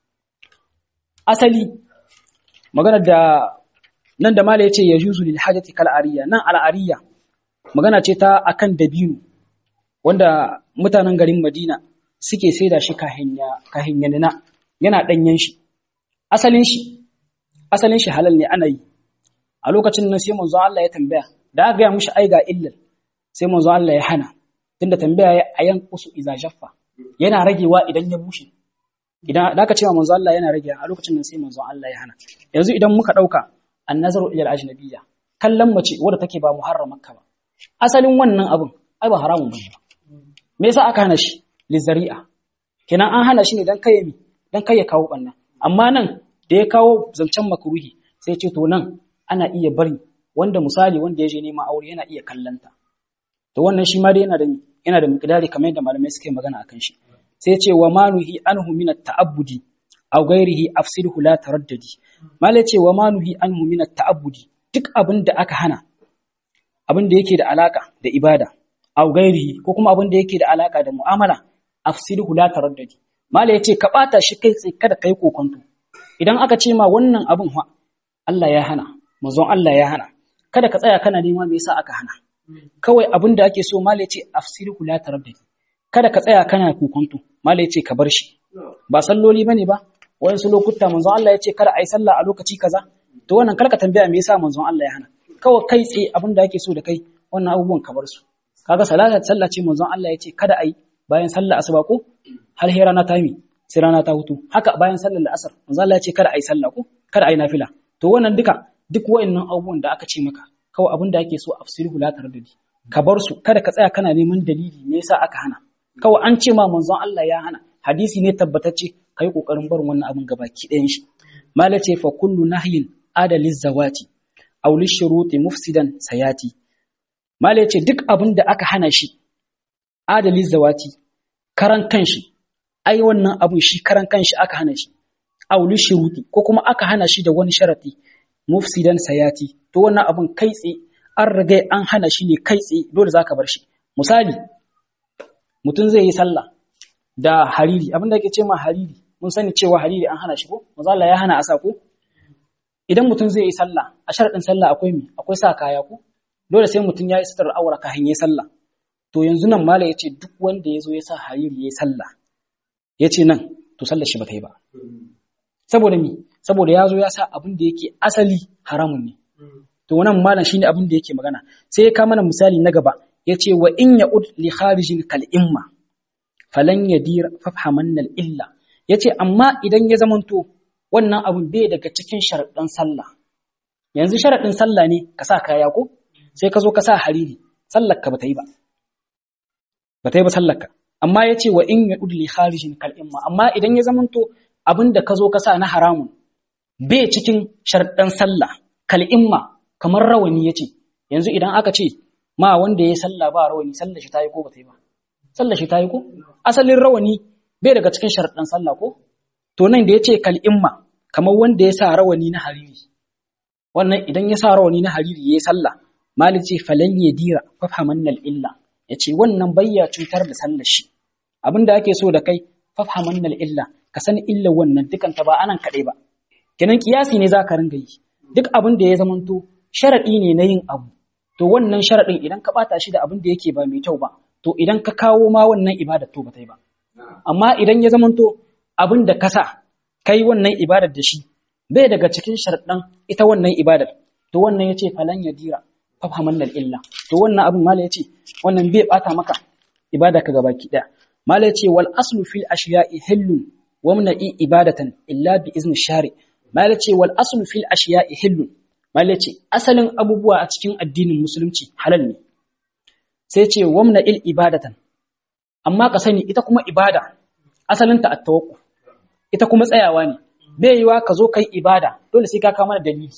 asali magana da nan da mala yace yajuzu lil hajati kal ariya nan al ariya magana ce ta akan dabino wanda mutanen garin Madina suke saida shi kahinya kahinyanina yana danyen shi asalin shi asalin shi halal ne ana yi a lokacin nan sai manzo Allah ya tambaya da aka gaya mushi ai ga illal sai manzo Allah ya hana tunda tambaya ya ayan kusu iza jaffa yana ragewa idan ya bushe idan da aka cewa manzo Allah yana rage a lokacin nan sai manzo Allah ya hana yanzu idan muka dauka annazaru ila al-ajnabiyya kallon mace wadda take ba muharramarka ba asalin wannan abin ai ba haramun bane ba me yasa aka hana shi lizari'a kenan an hana shi ne dan kai mi dan kai ya kawo banna amma nan da ya kawo zancen makruhi sai ce to nan ana iya bari wanda misali wanda ya je neman aure yana iya kallanta to wannan shi ma dai yana da yana da miqdari kamar yadda malamai suke magana akan shi sai ce wa manuhi anhu min at-ta'abbudi aw ghairihi afsidhu la taraddadi malai ce wa manuhi anhu min at-ta'abbudi duk abin da aka hana abin da yake da alaka da ibada aw ghairihi ko kuma abin da yake da alaka da mu'amala afsidhu la taraddadi malai ya ce ka bata shi kai sai kada kai kokonto idan aka ce ma wannan abin fa Allah ya hana manzon Allah ya hana kada ka tsaya kana nema me yasa aka hana kawai abin da ake so malai ce afsiru la taraddadi kada ka tsaya kana kokonto malai ce ka bar shi ba salloli bane ba wayansu lokuta manzon Allah ya ce kada ai sallah a lokaci kaza to wannan karka tambaya me yasa manzon Allah ya hana kawai kai tsaye abin da ake so da kai wannan abubuwan ka bar su kaga salata sallah ce manzon Allah ya ce kada ai bayan sallah asuba ko har hera na tami sai rana ta hutu haka bayan sallar la'asar manzo Allah ya ce kada ai sallah ko kada ai nafila to wannan duka duk wayannan abubuwan da aka ce maka kawai abin da ake so afsiru la taraddudi ka bar su kada ka tsaya kana neman dalili me yasa aka hana kawai an ce ma manzon Allah ya hana hadisi ne tabbatacce kai kokarin barin wannan abin gabaki ɗayan shi malace fa kullu nahyin adaliz zawati aw lishuruti mufsidan sayati malace duk abin da aka hana shi adaliz zawati karan kanshi ai wannan abin shi karan kanshi aka hana shi aw lishuruti ko kuma aka hana shi da wani sharati mufsidan sayati to wannan abin kai tsaye an riga an hana shi ne kai tsaye dole zaka bar shi misali mutum zai yi sallah da hariri abinda ake ce ma hariri mun sani cewa hariri an hana shi ko manzo Allah ya hana asa ko idan mutum zai yi sallah a sharadin sallah akwai mi akwai sa kaya ko dole sai mutum ya yi sitar aura kafin yayi sallah to yanzu nan mala yace duk wanda yazo ya sa hariri yayi sallah yace nan to sallar shi ba ta yi ba saboda mi saboda yazo ya sa abin da yake asali haramun ne to wannan malam shine abin da yake magana sai ya kama mana misali na gaba yace wa in ya'ud li kharijin kal imma falan yadir fafhamanna al illa yace amma idan ya zamanto wannan abun bai daga cikin sharadin sallah yanzu sharadin sallah ne ka sa kaya ko sai ka zo ka sa hariri sallar ka bata yi ba bata yi ba sallar ka amma yace wa in ya'ud li kharijin kal imma amma idan ya zamanto abin da ka zo ka sa na haramun bai cikin sharadin sallah kal imma kamar rawani yace yanzu idan aka ce ma wanda ya sallah ba rawani sallar shi tayi ko ba ta yi ba sallar shi tayi ko asalin rawani bai daga cikin sharaɗin sallah ko to nan da yace kal imma kamar wanda ya sa rawani na hariri wannan idan ya sa rawani na hariri yayi sallah malik ce falan yadira fafhamannal illa yace wannan bayya cutar da sallar shi abinda ake so da kai fafhamannal illa ka san illa wannan dukan ta ba anan kadai ba kenan kiyasi ne zaka ringa yi duk abin da ya zamanto sharadi ne na yin abu to wannan sharadin idan ka bata shi da abin da yake ba mai kyau ba to idan ka kawo ma wannan ibadar to ba ta yi ba amma idan ya zamanto abin da ka sa kai wannan ibadar da shi bai daga cikin sharaɗin ita wannan ibadar to wannan yace falan yadira fafhaman illa to wannan abin mala yace wannan bai bata maka ibada ka gabaki daya mala yace wal aslu fil ashiya'i hillun wa mna'i ibadatan illa bi izni shari mala yace wal aslu fil ashiya'i hillun mala yace asalin abubuwa a cikin addinin musulunci halal ne sai ce wamna il ibadatan amma ka sani ita kuma ibada asalinta at-tawakkuf ita kuma tsayawa ne bai yiwa ka zo kai ibada dole sai ka kama da dalili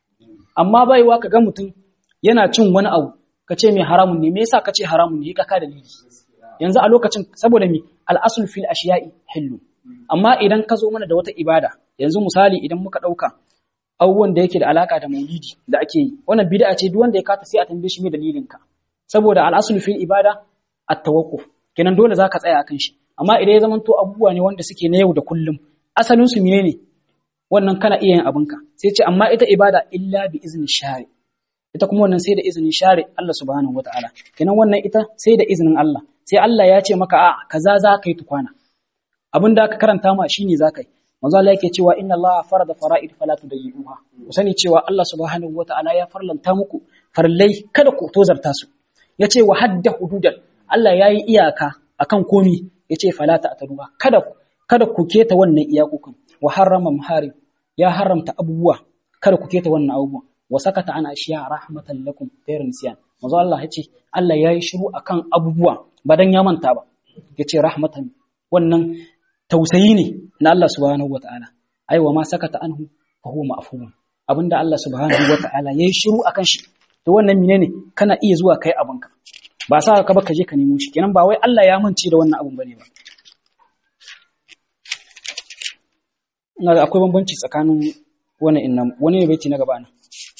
amma bai yiwa ka ga mutum yana cin wani abu ka ce mai haramun ne me yasa ka ce haramun ne ka ka dalili yanzu a lokacin saboda mi al-aslu fil ashiya'i hillu amma idan ka zo mana da wata ibada yanzu misali idan muka dauka abubuwan da yake da alaka da maulidi da ake yi wannan bid'a ce duk wanda ya kata sai a tambaye shi me dalilin ka saboda al'asul fil ibada at-tawakkuf kenan dole zaka tsaya akan shi amma idan ya zamanto abubuwa ne wanda suke na yau da kullum asalin su menene wannan kana iya yin abinka sai ce amma ita ibada illa bi izni shari ita kuma wannan sai da izinin shari Allah subhanahu wataala kenan wannan ita sai da izinin Allah sai Allah ya ce maka a kaza za ka yi tukwana abin da aka karanta ma shine za ka yi manzo Allah yake cewa inna Allah farada fara'id fala tudayyuha ku sani cewa Allah subhanahu wataala ya farlanta muku farlai kada ku tozarta su ya ce wa hadda hududan Allah ya yi iyaka akan komi ya ce falata a taruwa kada, kada ku keta wannan iyakokin wa harrama muharim ya haramta abubuwa kada ku keta wannan abubuwa wa sakata ana ashiya rahmatan lakum ghayr nisyan manzo Allah ya ce Allah ya yi shiru akan abubuwa ba dan ya manta ba ya ce rahmatan wannan tausayi ne na Allah subhanahu wataala ai wa ma sakata anhu fa huwa ma'fuun abinda Allah subhanahu wataala ya yi shiru akan shi to wannan menene kana iya zuwa kai abinka ba sa ka ba ka je ka nemo shi kenan ba wai Allah ya mance da wannan abun bane ba ina ga akwai bambanci tsakanin wannan inna wani ne baiti na gaba nan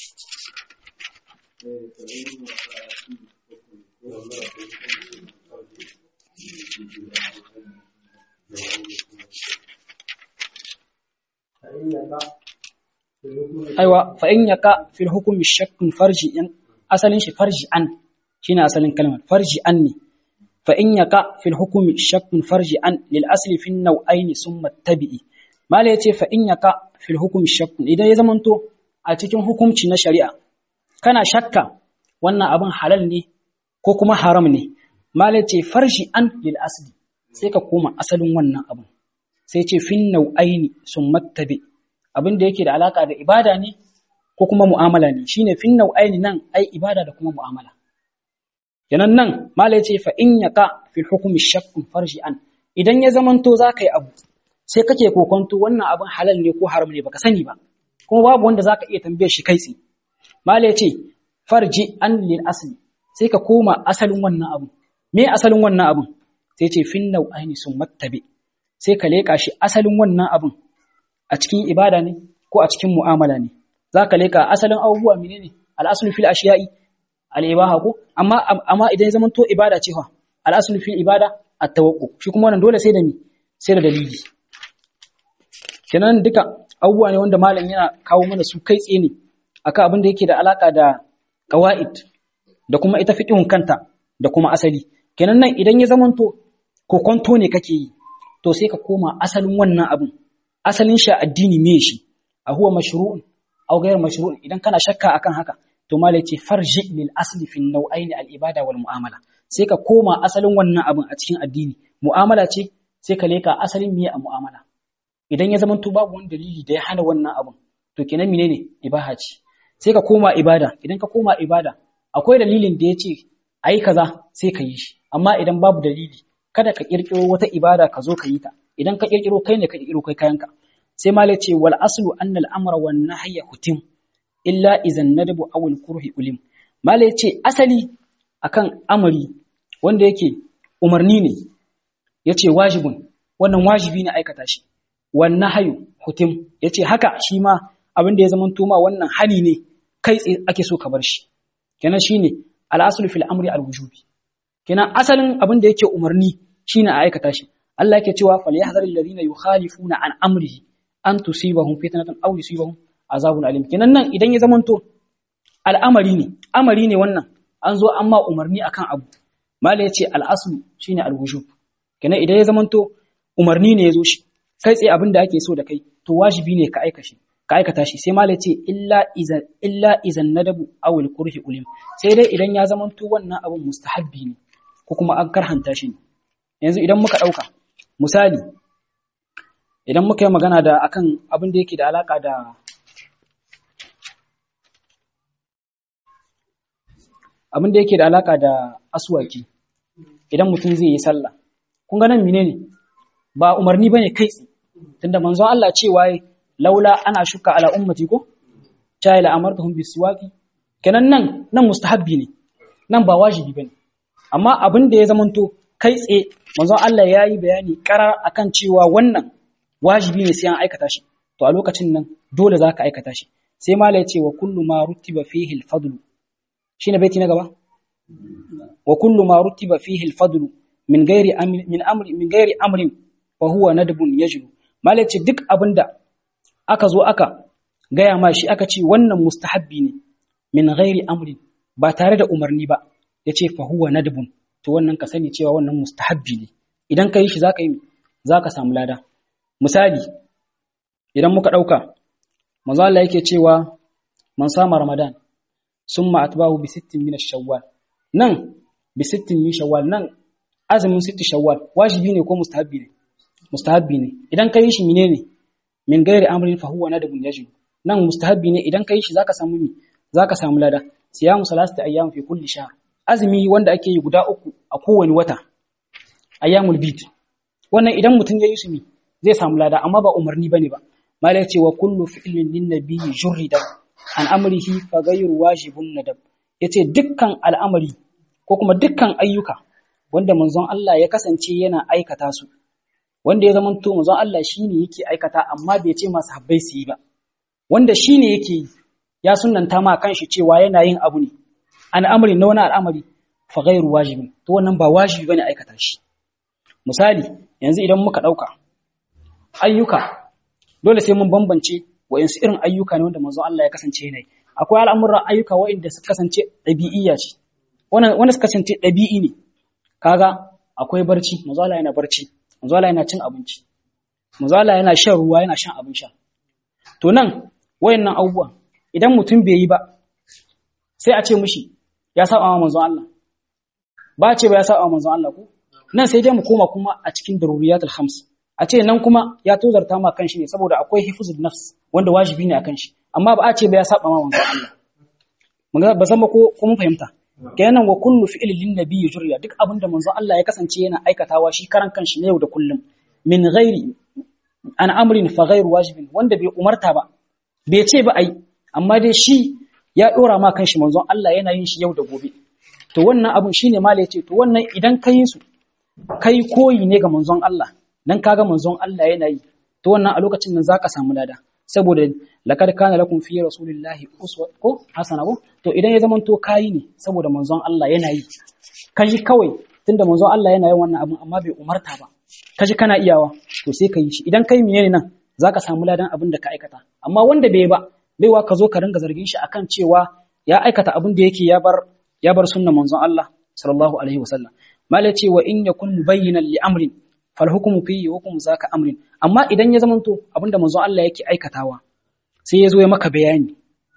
aiwa fa in yaka fil hukmi shakkun farji in asalin shi farji an shine asalin kalmar farji an ne fa in yaka fil hukmi shakkun farji an lil asli fi nau'aini summa tabi'i mala yace fa in yaka fil hukmi shakkun idan ya zamanto a cikin hukunci na shari'a kana shakka wannan abin halal ne ko kuma haram ne mala yace farji an lil asli sai ka koma asalin wannan abin sai ce fin nau'aini sun mattabe abin da yake da alaka da ibada ne ko kuma mu'amala ne shine fin nau'aini nan ai ibada da kuma mu'amala kenan nan mala yace fa in yaqa fil hukmi shakkun farji an idan ya zamanto zaka yi abu sai kake kokonto wannan abin halal ne ko haram ne baka sani ba kuma babu wanda zaka iya tambaye shi kai tsaye mala yace farji an lil asli sai ka koma asalin wannan abu me asalin wannan abun sai ce fin nau'aini sun mattabe sai ka leka shi asalin wannan abun a cikin ibada ne ko a cikin mu'amala ne zaka leka asalin abubuwa menene al-aslu fil ashiya'i al-ibaha ko amma amma idan zaman to ibada ce fa al-aslu fil ibada at-tawaqqu shi kuma wannan dole sai da ni sai da dalili kenan duka abubuwa ne wanda malam yana kawo mana su kai tsaye ne akan abin da yake da alaka da qawaid da kuma ita fiqhun kanta da kuma asali kenan nan idan ya zamanto ko kwanto ne kake yi to sai ka koma asalin wannan abin asalin shi addini me shi a huwa mashru'un aw ghayr mashru'un idan kana shakka akan haka to malai ce farji lil asli fi nau'aini al ibada wal mu'amala sai ka koma asalin wannan abin a cikin addini mu'amala ce sai ka leka asalin miye a mu'amala idan ya zamanto babu wani dalili da ya hana wannan abin to kenan menene ibaha ce sai ka koma ibada idan ka koma ibada akwai dalilin da ya ce ayi kaza sai ka yi shi amma idan babu dalili kada ka kirkiro wata ibada ka zo ka yi ta idan ka kirkiro kai ne ka kirkiro kai kayanka sai ma ce wal aslu anna al amra wan nahya hutim illa idan nadabu aw al kurhi ulim mala ce asali akan amari wanda yake umarni ne yace wajibun wannan wajibi ne aikata shi wan nahyu hutim yace haka shi ma abin da ya zama tuma wannan hani ne kai tsaye ake so ka bar shi kenan shine al aslu fil amri al wujubi kenan asalin abin da yake umarni shine a aikata shi Allah yake cewa falyahdharil ladina yukhalifuna an amrihi an tusibahum fitnatun aw yusibahum azabun alim kenan nan idan ya zamanto al'amari ne amari ne wannan an zo an ma umarni akan abu mala yace al-aslu shine al-wujub kenan idan ya zamanto umarni ne yazo shi kai tsaye abin da ake so da kai to wajibi ne ka aika shi ka aikata shi sai mala yace illa iza illa izan nadabu aw al-kurhi ulim sai dai idan ya zamanto wannan abun mustahabbi ne ko kuma an karhanta shi ne yanzu idan muka ɗauka misali idan muka yi magana da akan abin da yake da alaka da abin da yake da alaka da aswaki idan mutum zai yi sallah kun ga nan menene ba umarni bane kai tunda manzon Allah cewa laula ana shuka ala ummati ko cha ila amartuhum bisiwaki kenan nan nan mustahabbi ne nan ba wajibi bane amma abin da ya zamanto kai tsaye manzon Allah ya yi bayani karar akan cewa wannan wajibi ne sai an aikata shi to a lokacin nan dole za ka aikata shi sai mala ya ce wa kullu ma rutiba fihi al-fadl shine baiti na gaba wa kullu ma rutiba fihi al-fadl min ghairi min amri min ghairi amrin fa huwa nadbun yajlu mala ya ce duk abinda aka zo aka gaya ma shi aka ce wannan mustahabbi ne min ghairi amrin ba tare da umarni ba yace fa huwa nadbun to wannan ka sani cewa wannan mustahabbi ne idan ka yi shi zaka yi zaka samu lada misali idan muka dauka manzo Allah yake cewa man sama ramadan summa atbahu bi sittin min ash-shawwal nan bi sittin min shawwal nan azumin sitti shawwal wajibi ne ko mustahabbi ne mustahabbi ne idan ka yi shi menene min gairi amrin fa huwa nadbun yajib nan mustahabbi ne idan ka yi shi zaka samu mi zaka samu lada siyamu salasati ayyam fi kulli shahr azumi wanda ake yi guda uku a kowane wata ayyamul bid wannan idan mutum ya yi su mi zai samu lada amma ba umarni bane ba malai ce wa kullu fi'lin lin nabiyyi jurrida an amrihi fa ghayru wajibun nadab yace dukkan al'amari ko kuma dukkan ayyuka wanda manzon Allah ya kasance yana aikata su wanda ya zama to manzon Allah shine yake aikata amma bai ce masu habbai su yi ba wanda shine yake yi ya sunnanta ma kanshi cewa yana yin abu ne al'amari na wani al'amari fa ghairu wajibi to wannan ba wajibi bane aikata shi misali yanzu idan muka dauka ayyuka dole sai mun bambance wayansu irin ayyuka ne wanda manzon Allah ya kasance yana yi akwai al'amuran ayyuka wa'inda suka kasance ɗabi'iyya ce wannan wanda suka kasance ɗabi'i ne kaga akwai barci manzon Allah yana barci manzon Allah yana cin abinci manzon Allah yana shan ruwa yana shan abin sha to nan wayannan abubuwan idan mutum bai yi ba sai a ce mishi ya saba wa manzon Allah ba ce ba ya saba wa manzon Allah ko nan sai dai mu koma kuma a cikin daruriyatul khams a ce nan kuma ya tozarta ma kanshi ne saboda akwai hifzul nafs wanda wajibi ne akan shi amma ba a ce ba ya saba ma manzon Allah mun ba san ba ko mun fahimta kenan wa kullu fi'lin lin nabiyyi jurya duk abin da manzon Allah ya kasance yana aikatawa shi karan kanshi ne yau da kullum min ghairi an amrin fa ghairu wajibin wanda bai umarta ba bai ce ba ai amma dai shi ya dora ma kanshi manzon Allah yana yin shi yau da gobe to wannan abun shine mala yace to wannan idan kai su kai koyi ne ga manzon Allah dan kaga manzon Allah yana yi to wannan a lokacin nan zaka samu lada saboda laqad kana lakum fi rasulillahi uswa ko hasana ko to idan ya zamanto kai ne saboda manzon Allah yana yi kaji kawai tunda manzon Allah yana yin wannan abun amma bai umarta ba kaji kana iyawa to sai ka yi shi idan kai menene nan zaka samu ladan abin da ka aikata amma wanda bai ba baiwa ka zo ka ringa zargin shi akan cewa ya aikata abin da yake ya bar ya bar sunnan manzon Allah sallallahu alaihi wasallam mala ce wa in yakun mubayyinan li amrin fal hukmu fihi hukmu zaka amrin amma idan ya zamanto abinda manzon Allah yake aikatawa sai ya zo ya maka bayani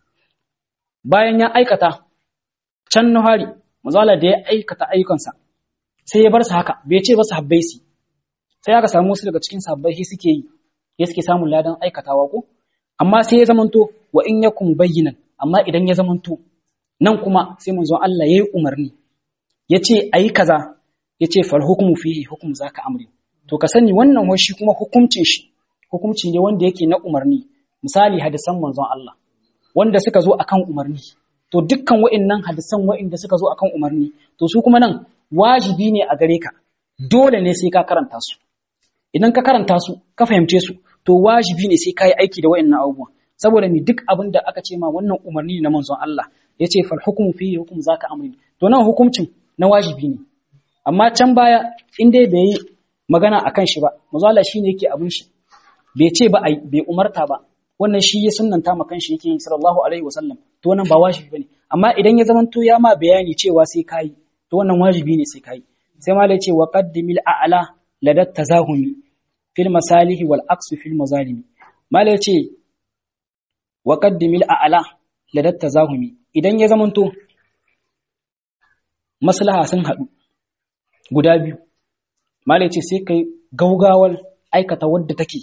bayan ya aikata can na hari manzon Allah da ya aikata ayyukansa sai ya bar su haka bai ce ba su habbai su sai aka samu wasu daga cikin sabbai shi suke yi ya suke samun ladan aikatawa ko amma sai ya zamanto wa in yakum bayyinan amma idan ya zamanto nan kuma sai manzon Allah yayi umarni yace ayi kaza yace fal hukmu fihi hukmu zaka amri to ka sani wannan wai shi kuma hukuncin shi hukunci ne wanda yake na umarni misali hadisan manzon Allah wanda suka zo akan umarni to dukkan wa'annan hadisan wa'inda suka zo akan umarni to su kuma nan wajibi ne a gare ka dole ne sai ka karanta su idan ka karanta su ka fahimce su to wajibi ne sai ka yi aiki da wa'annan abubuwan saboda mi duk abin da aka ce ma wannan umarni ne na manzon Allah ya ce fal hukumu fi hukum zaka amri to nan hukuncin na wajibi ne amma can baya in dai bai yi magana akan shi ba manzon Allah shine yake abin shi bai ce ba ai bai umarta ba wannan shi ya sunnanta ma kanshi yake yi sallallahu alaihi wasallam to wannan ba wajibi bane amma idan ya zamanto ya ma bayani cewa sai kai to wannan wajibi ne sai kai sai ma ce wa qaddimil a'la ladat tazahumi fil masalihi wal aqsu fil mazalimi mala ce wa qaddimil a'la ladat tazahumi idan ya zamanto maslaha sun hadu guda biyu mala ce sai kai gaugawar aikata wadda take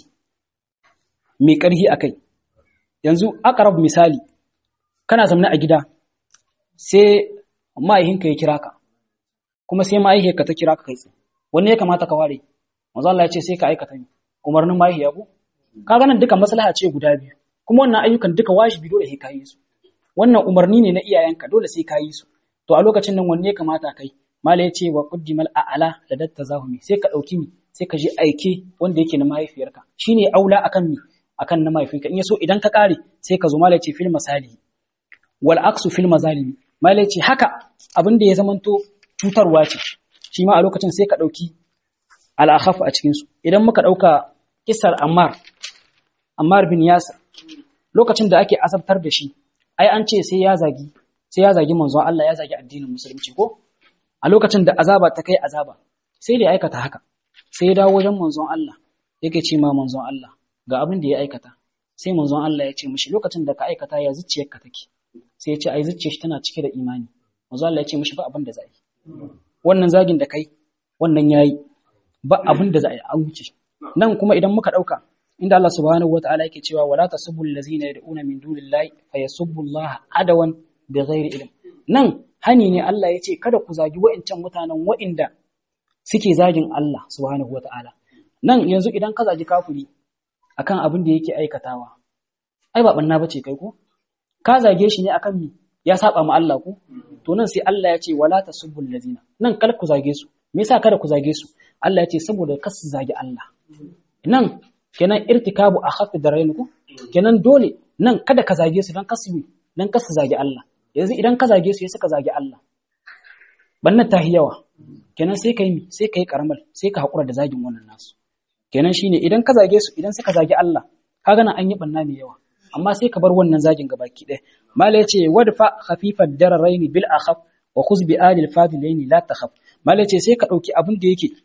mai karhi akai yanzu aqrab misali kana zamna a gida sai ma'aihinka ya kira ka kuma sai ma'aihiyarka ta kira ka kai tsaye wanne ya kamata ka ware manzo Allah ya ce sai ka aikata ni umarnin ma'aihiya ko kaga nan duka maslaha ce guda biyu kuma wannan ayyukan duka wajibi dole sai ka yi su wannan umarni ne na iyayenka dole sai ka yi su to a lokacin nan wanne ya kamata kai mala ya ce wa quddimal a'la da datta zahumi sai ka dauki mi sai ka je aike wanda yake na mahaifiyarka shine aula akan mi akan na mahaifinka in yaso idan ka kare sai ka zo mala ya ce fil masali wal aqsu fil mazalimi mala ya ce haka abin da ya zamanto cutarwa ce shi ma a lokacin sai ka ɗauki al'akhaf a cikinsu idan muka ɗauka kisar ammar ammar bin yasir lokacin da ake asabtar da shi ai an ce sai ya zagi sai ya zagi manzon Allah ya zagi addinin musulunci ko a lokacin da azaba ta kai azaba sai da ya aikata haka sai ya dawo wajen manzon Allah yake ce ma manzon Allah ga abin da ya aikata sai manzon Allah ya ce mishi lokacin da ka aikata ya zuciyarka take sai ya ce ai zuciyar shi tana cike da imani manzon Allah ya ce mishi ba abin da za yi wannan zagin da kai wannan yayi ba abin da za a yi an wuce nan kuma idan muka dauka inda Allah subhanahu wataala yake cewa wala tasubbu allazina yad'una min dunillahi fayasubbu Allah adawan bighairi ilm nan hani ne Allah ya ce kada ku zagi wa'incan mutanen wa'inda suke zagin Allah subhanahu wataala nan yanzu idan ka zagi kafiri akan abin da yake aikatawa ai ba banna bace kai ko ka zage shi ne akan mi ya saba ma Allah ko to nan sai Allah ya ce wala tasubbu allazina nan kar ku zage su me yasa kada ku zage su Allah ya ce saboda kar su zage Allah nan kenan irtikabu akhaffi darain ku kenan dole nan kada ka zage su dan kasu dan kasu zage Allah yanzu idan ka zage su ya suka zage Allah bannan ta yawa kenan sai kai mi sai kai karamal sai ka hakura da zagin wannan nasu kenan shine idan ka zage su idan suka zage Allah kaga nan an yi banna mai yawa amma sai ka bar wannan zagin gabaki ɗaya mala yace wadfa khafifad dararain bil akhaf wa khuz bi alil fadilaini la takhaf mala yace sai ka dauki abin da yake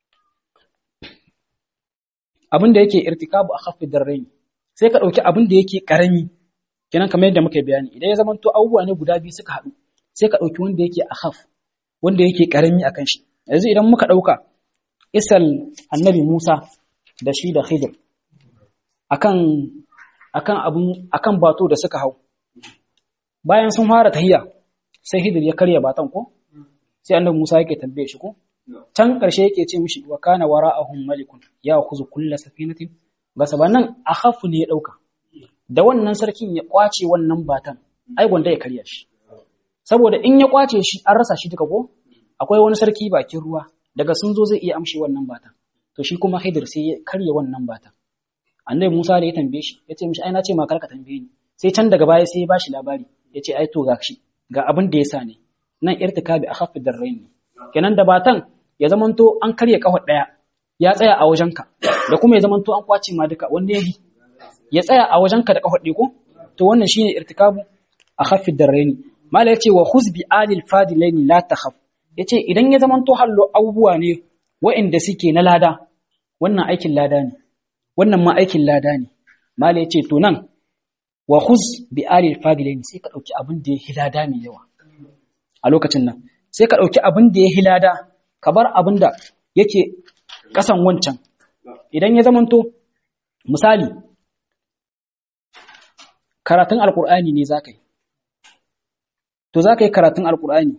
abin da yake irtikabu akhafid dararain sai ka dauki abin da yake karami kenan kamar yadda muka bayani idan ya zamanto abubuwa ne guda biyu suka haɗu sai ka dauki wanda yake akhaf wanda yake karami akan shi yanzu idan muka dauka isal annabi Musa da shi da Khidir akan akan abun akan bato da suka hau bayan sun fara tahiya sai Khidir ya karya batan ko sai annabi Musa yake tambaye shi ko can karshe yake ce mishi wa kana wara'ahum malikun ya khuzu kull safinatin gasa nan akhafu ne ya dauka da wannan sarkin ya kwace wannan batan ai gwanda ya karya shi saboda in ya kwace shi an rasa shi duka ko akwai wani sarki bakin ruwa daga sun zo zai iya amshe wannan batan to shi kuma Khidir sai ya karya wannan batan annabi Musa da ya tambaye shi ya ce mishi ai na ce ma karka tambaye ni sai can daga baya sai ya bashi labari ya ce ai to ga shi ga abin da ya sa ne nan irtikabi akhaffi darrain ne kenan da batan ya zamanto an karya kafar daya ya tsaya a wajenka da kuma ya zamanto an kwace ma duka wanda ya bi ya tsaya a wajenka da kafar ko to wannan shine irtikabu akhaffi darrain mala yace wa khuz bi alil fadilaini la takhaf yace idan ya zamanto hallo abubuwa ne wa'inda suke na lada wannan aikin lada ne wannan ma aikin lada ne mala yace to nan wa khuz bi alil fadilaini sai ka dauki abin da ya hilada mai yawa a lokacin nan sai ka dauki abin da ya hilada ka bar abin da yake kasan wancan idan ya zamanto misali karatun alkur'ani ne zaka yi to zaka yi karatun alkur'ani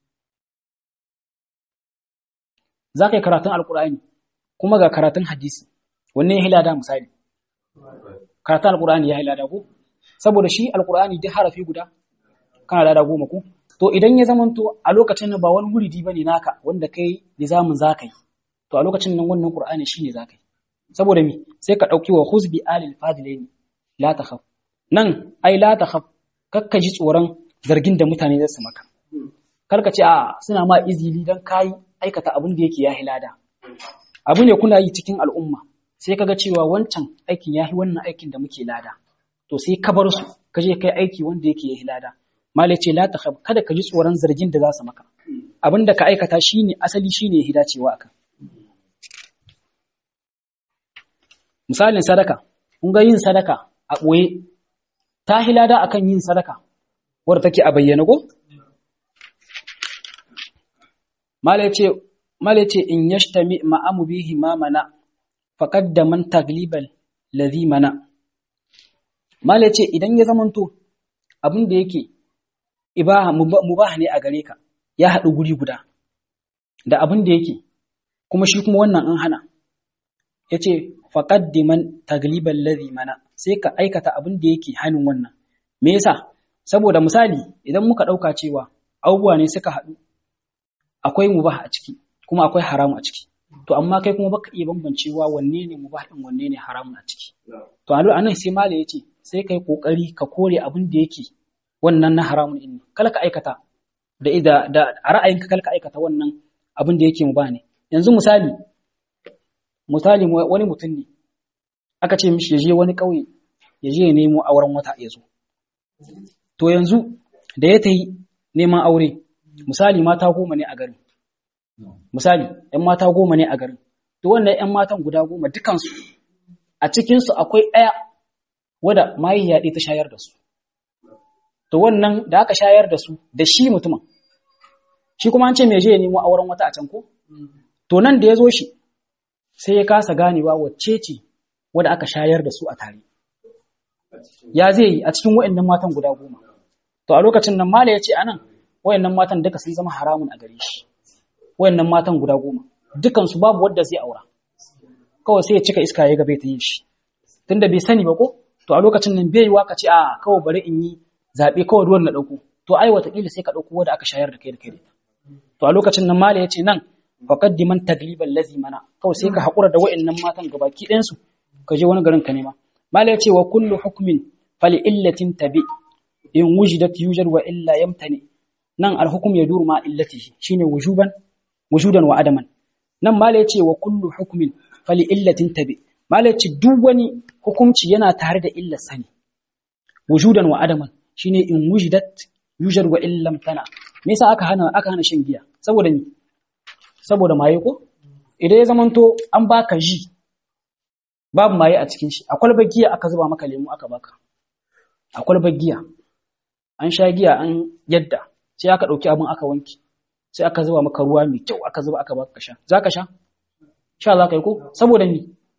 zaka yi karatun alkur'ani kuma ga karatun hadisi wanne ya hilada misali karatun alkur'ani ya hilada ko saboda shi alkur'ani duk harafi guda kana lada goma ko to idan ya zamanto a lokacin nan ba wani wuridi bane naka wanda kai nizamin zaka yi to a lokacin nan wannan qur'ani shine zaka yi saboda me sai ka dauki wa huzbi alil fadilain la takhaf nan ai la takhaf kakka ji tsoron zargin da mutane za su maka karka ce a suna ma izili dan kai aikata abin da yake ya hilada abu ne kuna yi cikin al'umma sai kaga cewa wancan aikin yahi wannan aikin da muke lada to sai ka bar su ka je kai aiki wanda yake yahi lada malai ce la takhaf kada ka ji tsoron zargin da za su maka abin da ka aikata shine asali shine hidacewa akan misalin sadaka kun ga yin sadaka a ɓoye ta hilada akan yin sadaka wadda take a bayyana ko malai ce in yashtami ma'amu bihi ma mana faqad da man taglibal ladhi mana malai ce idan ya zamanto abin da yake ibaha mubah ne a gare ka ya haɗu guri guda da abin da yake kuma shi kuma wannan an hana yace faqaddiman tagliban ladhi mana sai ka aikata abin da yake hannun wannan me yasa saboda misali idan muka dauka cewa abubuwa ne suka haɗu akwai mubah a ciki kuma akwai haramu a ciki to amma kai kuma baka iya bambancewa wanne ne mubah din wanne ne haramun a ciki to a anan sai malai yace sai kai kokari ka kore abin da yake wannan na haramun din kala ka aikata da da, da a ra'ayinka kala ka aikata wannan abin da yake mubah ne yanzu misali misali wani mutum ne aka ce mishi ya je wani ƙauye ya je ya nemo auren wata ya zo to yanzu da ya tayi neman aure misali mata goma ne a garin misali ‘yan mata goma ne a garin to wannan ‘yan matan guda goma dukansu a cikinsu akwai ɗaya wadda mahaihiya ɗaya ta shayar da su to wannan da aka shayar da su da shi mutumin shi kuma an ce mai je ya nemo auren wata a can ko to nan da ya zo shi sai ya kasa ganewa wacce ce wadda aka shayar da su a tare. Ya zai yi a cikin wa'annan matan guda goma. To a lokacin nan Mala ya ce a nan wa'annan matan duka sun zama haramun a gare shi. Wa'annan matan guda goma. Dukansu babu wadda zai aura. Kawai sai ya cika iska ya gabe ta yin shi. Tunda bai sani ba ko? To a lokacin nan bai yi waka ce a kawai bari in yi zaɓe kawai ruwan na ɗauko. To ai wataƙila sai ka ɗauko wadda aka shayar da kai da kai da To a lokacin nan Mala ya ce nan faqaddiman tagliban lazi mana kawai sai ka hakura da wa'annan matan gabaki ɗayan su ka je wani garin ka nema mala ya ce wa kullu hukmin fali illatin tabi in wujidat yujad wa illa yamtani nan alhukum ya duru ma illatihi shine wujuban wujudan wa adaman nan mala ya ce wa kullu hukmin fali illatin tabi mala ya ce duk wani hukunci yana tare da illar sani wujudan wa adaman shine in wujidat yujad wa illa yamtana me yasa aka hana aka hana shan giya saboda ni saboda maye ko idan ya zamanto an baka ji babu maye a cikin shi a kwalbar giya aka zuba maka lemu aka baka a kwalbar giya an sha giya an yadda sai aka ɗauki abin aka wanki sai aka zuba maka ruwa mai kyau aka zuba aka baka sha za ka sha sha za ka yi ko saboda ni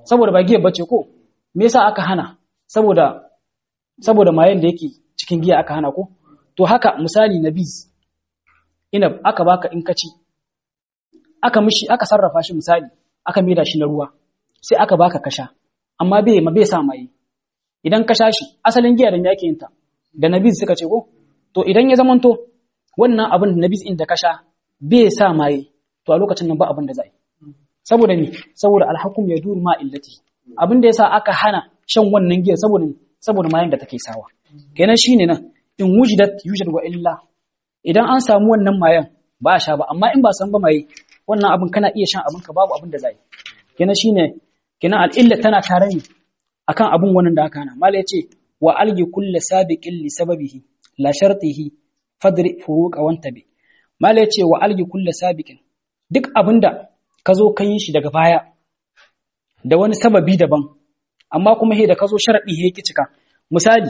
saboda ba giya bace ko me yasa aka hana saboda saboda mayen da yake cikin giya aka hana ko to haka misali na bis ina aka baka in kaci aka mishi aka sarrafa shi misali aka maida shi na ruwa sai aka baka kasha amma bai ma bai sa maye idan ka sha shi asalin giya da me yake yin ta da nabiz suka ce ko to idan ya zamanto wannan abin da nabiz in da ka sha bai sa maye to a lokacin nan ba abin da za yi saboda ni saboda alhakum ya duru ma illati abin da yasa aka hana shan wannan giya saboda saboda mayan da take sawa kenan shine nan in wujidat yujad wa illa idan an samu wannan mayan ba a sha ba amma in ba san ba maye wannan abin kana iya shan abin ka babu abin da za yi kenan shine kenan al'illa tana tare ne akan abun wannan da aka hana mala yace wa algi kulli sabiqin li sababihi la shartihi fadri furuqa wantabi mala yace wa algi kulli sabiqin duk abinda ka zo ka yi shi daga baya da wani sababi daban amma kuma he da ka zo sharadi he ki cika misali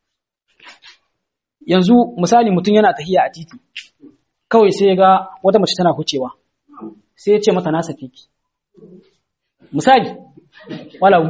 yanzu misali mutum yana tahiya a titi kawai sai ya ga wata mace tana hucewa sai ya ce mata na sake ki misali walau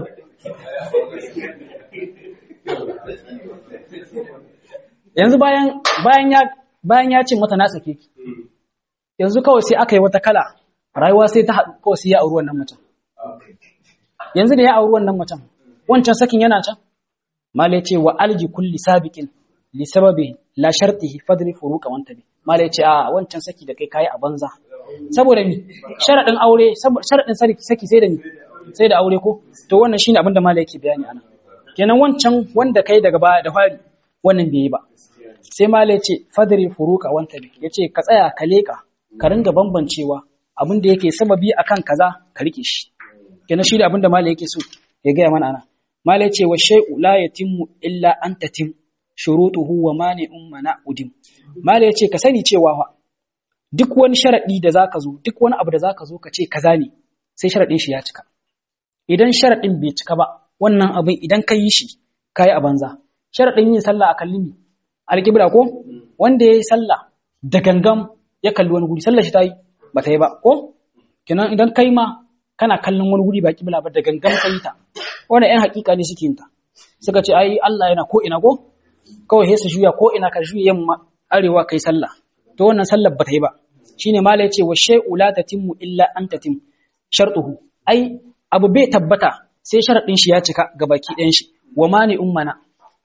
yanzu bayan bayan ya bayan ya ce mata na sake ki yanzu kawai sai aka yi wata kala rayuwa sai ta haɗu kawai sai ya auri wannan macen yanzu da ya auri wannan macen wancan sakin yana can mala ce wa alji kulli sabiqin li sababi la shartihi fadri furuqa wanta bi mala ce a wancan saki da kai kai a banza saboda mi sharadin aure sharadin saki sai da mi sai da aure ko to wannan shine abin da mala yake bayani anan kenan wancan wanda kai daga baya da fari wannan bai yi ba sai mala yace fadri furuqa wanta bi yace ka tsaya ka leka ka ringa bambancewa abin da yake sababi akan kaza ka rike shi kenan shi da abin da mala yake so ya gaya mana anan mala yace wa shay'u la yatimmu illa an tatim shurutuhu wa mani'un mana'udim mala yace ka sani cewa fa duk wani sharadi da zaka zo duk wani abu da zaka zo ka ce kaza ne sai sharadin shi ya cika idan sharadin bai cika ba wannan abin idan ka yi shi kai a banza sharadin yin sallah a kallimi alqibla ko wanda yayi sallah da gangam ya kalli wani guri sallar shi ta yi ba ta yi ba ko kenan idan kai ma kana kallon wani guri ba kibla ba da gangan kai ta wannan ƴan hakika ne suke yin ta suka ce ai Allah yana ko ina ko kawai sai su juya ko ina ka juya yamma arewa kai sallah to wannan sallar ba ta yi ba shine mala yace wa shay'u la tatimmu illa an tatim shartuhu ai abu bai tabbata sai sharadin shi ya cika ga baki ɗayan shi wa mani ummana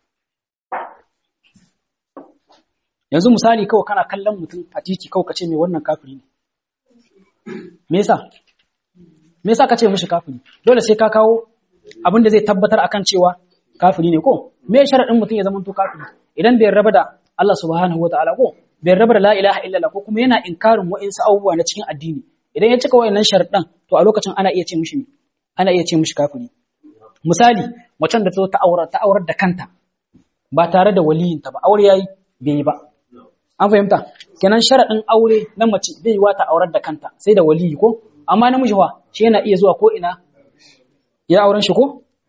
yanzu misali kawai kana kallon mutum a titi kawai kace mai wannan kafiri ne me yasa me yasa kace mishi kafiri dole sai ka kawo abin da zai tabbatar akan cewa kafiri ne ko me sharadin mutum ya zama to kafiri idan bai raba da Allah subhanahu wataala ko bai raba da la ilaha illallah ko kuma yana inkarin wa'insu abubuwa na cikin addini idan ya cika wayannan sharadan to a lokacin ana iya ce mishi ana iya ce mishi kafiri misali macen da ta aurar ta aurar da kanta ba tare da waliyinta ba aure yayi bai yi ba an fahimta kenan sharaɗin aure na mace zai yi wata aurar da kanta sai da waliyi ko amma namiji wa shi yana iya zuwa ko ina ya auren shi ko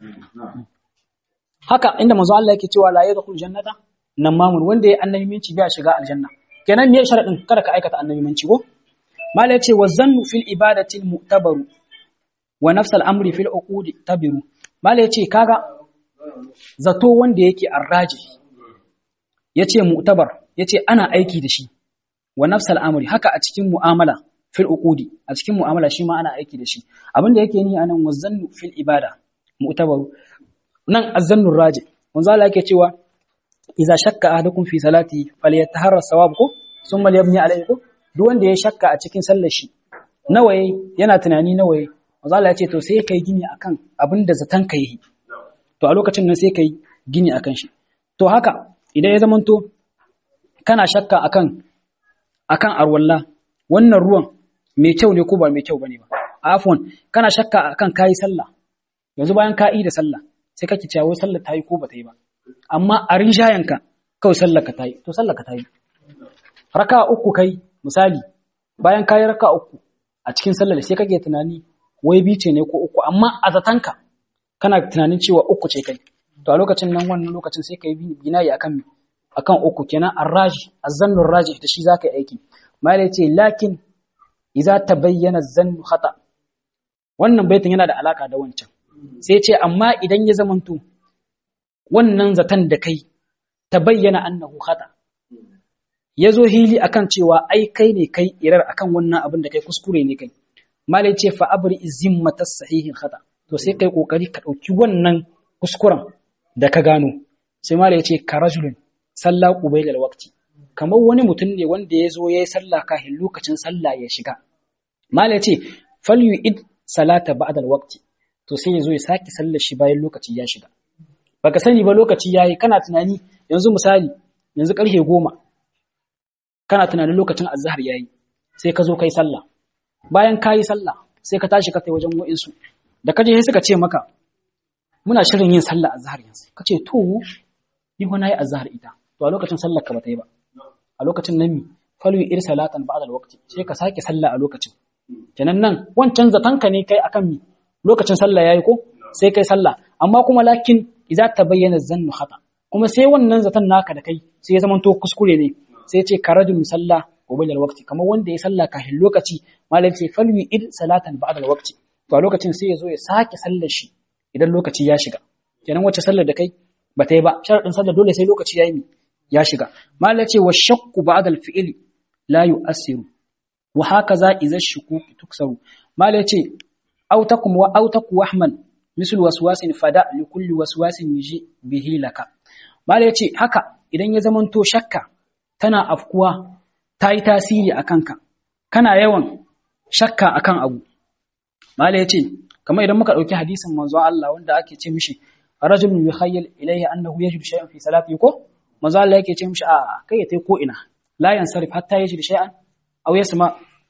haka inda manzo Allah yake cewa la yadkhul jannata nan mamun wanda ya annabiminci bai shiga aljanna kenan me sharaɗin kada ka aikata annabiminci ko mala yace wa zannu fil ibadati al mu'tabaru wa nafs al amri fil uqudi tabiru mala yace kaga zato wanda yake arraji yace mu'tabar yace ana aiki da shi wa nafsal amri haka a cikin mu'amala fil uqudi a cikin mu'amala shi ma ana aiki da shi abinda yake ni anan wazannu fil ibada mu'tabaru nan azannu raji manzo Allah yake cewa idza shakka ahadukum fi salati falyataharra sawab ko summa yabni alayhi ko duk wanda ya shakka a cikin sallar shi nawaye yana tunani nawaye manzo Allah yace to sai kai gini akan abinda zatan kai to a lokacin nan sai kai gini akan shi to haka idan ya zamanto kana shakka akan akan arwalla wannan ruwan mai kyau ne ko ba mai kyau bane ba afwan kana shakka akan kai sallah yanzu bayan ka yi da sallah sai kake cewa wai sallar ta yi ko ba ta yi ba amma a rinjayanka kawai sallar ka ta yi to sallar ka ta yi raka uku kai misali bayan ka yi raka uku a cikin sallar sai kake tunani wai bice ne ko uku amma a zatanka kana tunanin cewa uku ce kai to a lokacin nan wannan lokacin sai kai binayi akan akan uku kenan arraji azzannu raji da shi zaka yi aiki mala yace lakin idza tabayyana zannu khata wannan baitin yana da alaka da wancan sai ce amma idan ya zamanto wannan zaton da kai ta bayyana annahu khata ya zo hili akan cewa ai kai ne kai irar akan wannan abin da kai kuskure ne kai malai ce fa abri zimmata sahihin khata to sai kai kokari ka dauki wannan kuskuren da ka gano sai malai ce ka rajulun sallah qubailal waqti kamar wani mutum ne wanda ya zo yayi sallah kafin lokacin sallah ya shiga malai ce falyu'id salata ba'da waqti to sai ya zo ya saki sallar shi bayan lokaci ya shiga baka sani ba lokaci yayi kana tunani yanzu misali yanzu karfe goma kana tunanin lokacin azhar yayi sai ka zo kai sallah bayan kayi sallah sai ka tashi ka tai wajen wa'insu da kaje sai suka ce maka muna shirin yin sallah azhar yanzu kace to ni ko nayi azhar ita to a lokacin sallar ka bata yi ba a lokacin nan mi falu ir salatan ba'da alwaqti sai ka sake sallah a lokacin kenan nan wancan zatanka ne kai akan mi lokacin sallah yayi ko sai kai sallah amma kuma lakin idza tabayyana zannu khata kuma sai wannan zaton naka da kai sai ya zamanto kuskure ne sai ce karajul musalla wa bil waqti kamar wanda ya salla kafin lokaci malam ce falwi id salatan ba'da waqti to a lokacin sai ya zo ya sake sallar shi idan lokaci ya shiga kenan wacce sallar da kai ba ta yi ba sharadin sallar dole sai lokaci ya yi ya shiga malam ce wa shakku ba'da al-fi'li la yu'assiru wa hakaza idza shukuk tuksaru malam ce autakum wa autaku wahman misal waswasin fada li kulli waswasin yiji bihi laka mala yace haka idan ya zamanto shakka tana afkuwa ta yi tasiri a kanka kana yawan shakka akan abu mala yace kamar idan muka dauki hadisin manzo Allah wanda ake ce mishi rajulun yukhayyal ilayhi annahu yajidu shay'an fi salati ko manzo Allah yake ce mishi a kai tai ko ina la yansarif hatta yajidu shay'an aw yasma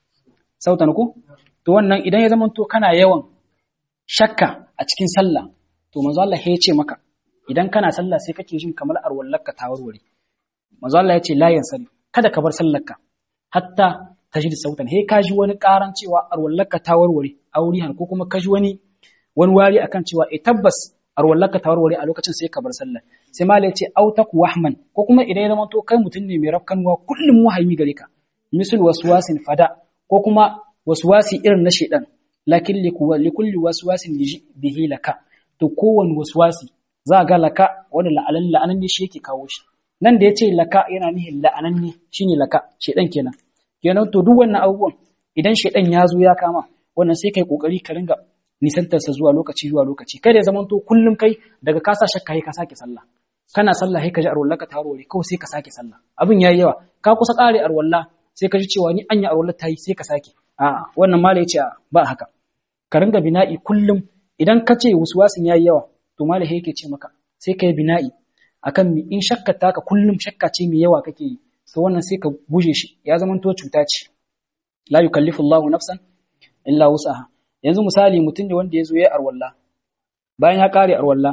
sautan ko to wannan idan ya zamanto kana yawan shakka a cikin sallah to manzo Allah ya ce maka idan kana sallah sai kake jin kamar arwallarka ta warware manzo Allah ya ce la yansari kada ka bar sallarka hatta tajid sautan he ka ji wani karan cewa arwallarka ta warware aurihan ko kuma ka ji wani wani wari akan cewa eh tabbas arwallarka ta warware a lokacin sai ka bar sallah sai mala ya ce autaku wahman ko kuma idan ya zama to kai mutum ne mai rafkanwa kullum wahayi gare ka misul waswasin fada ko kuma waswasi irin na shedan lakin likulli waswasin bihi laka to kowane waswasi za ga laka wanda la'alan la'anan ne shi yake kawo shi nan da yace laka yana nihin la'anan ne shine laka shedan kenan kenan to duk wannan abubuwan idan shedan ya zo ya kama wannan sai kai kokari ka ringa nisantar sa zuwa lokaci zuwa lokaci kada ya zama to kullum kai daga ka sa shakka ka sake sallah kana sallah sai ka ji arwallaka ta warware kawai sai ka sake sallah abin yayi yawa ka kusa kare arwalla sai ka ji cewa ni anya arwalla ta yi sai ka sake a'a wannan mala yace ba haka ka ringa bina'i kullum idan ka ce waswasin yayi yawa to mala yake ce maka sai ka yi bina'i akan mi in shakka taka kullum shakka ce mai yawa kake yi to wannan sai ka guje shi ya zama to cuta ce la yukallifu Allahu nafsan illa wus'aha yanzu misali mutum ne wanda ya zo ya arwalla bayan ya kare arwalla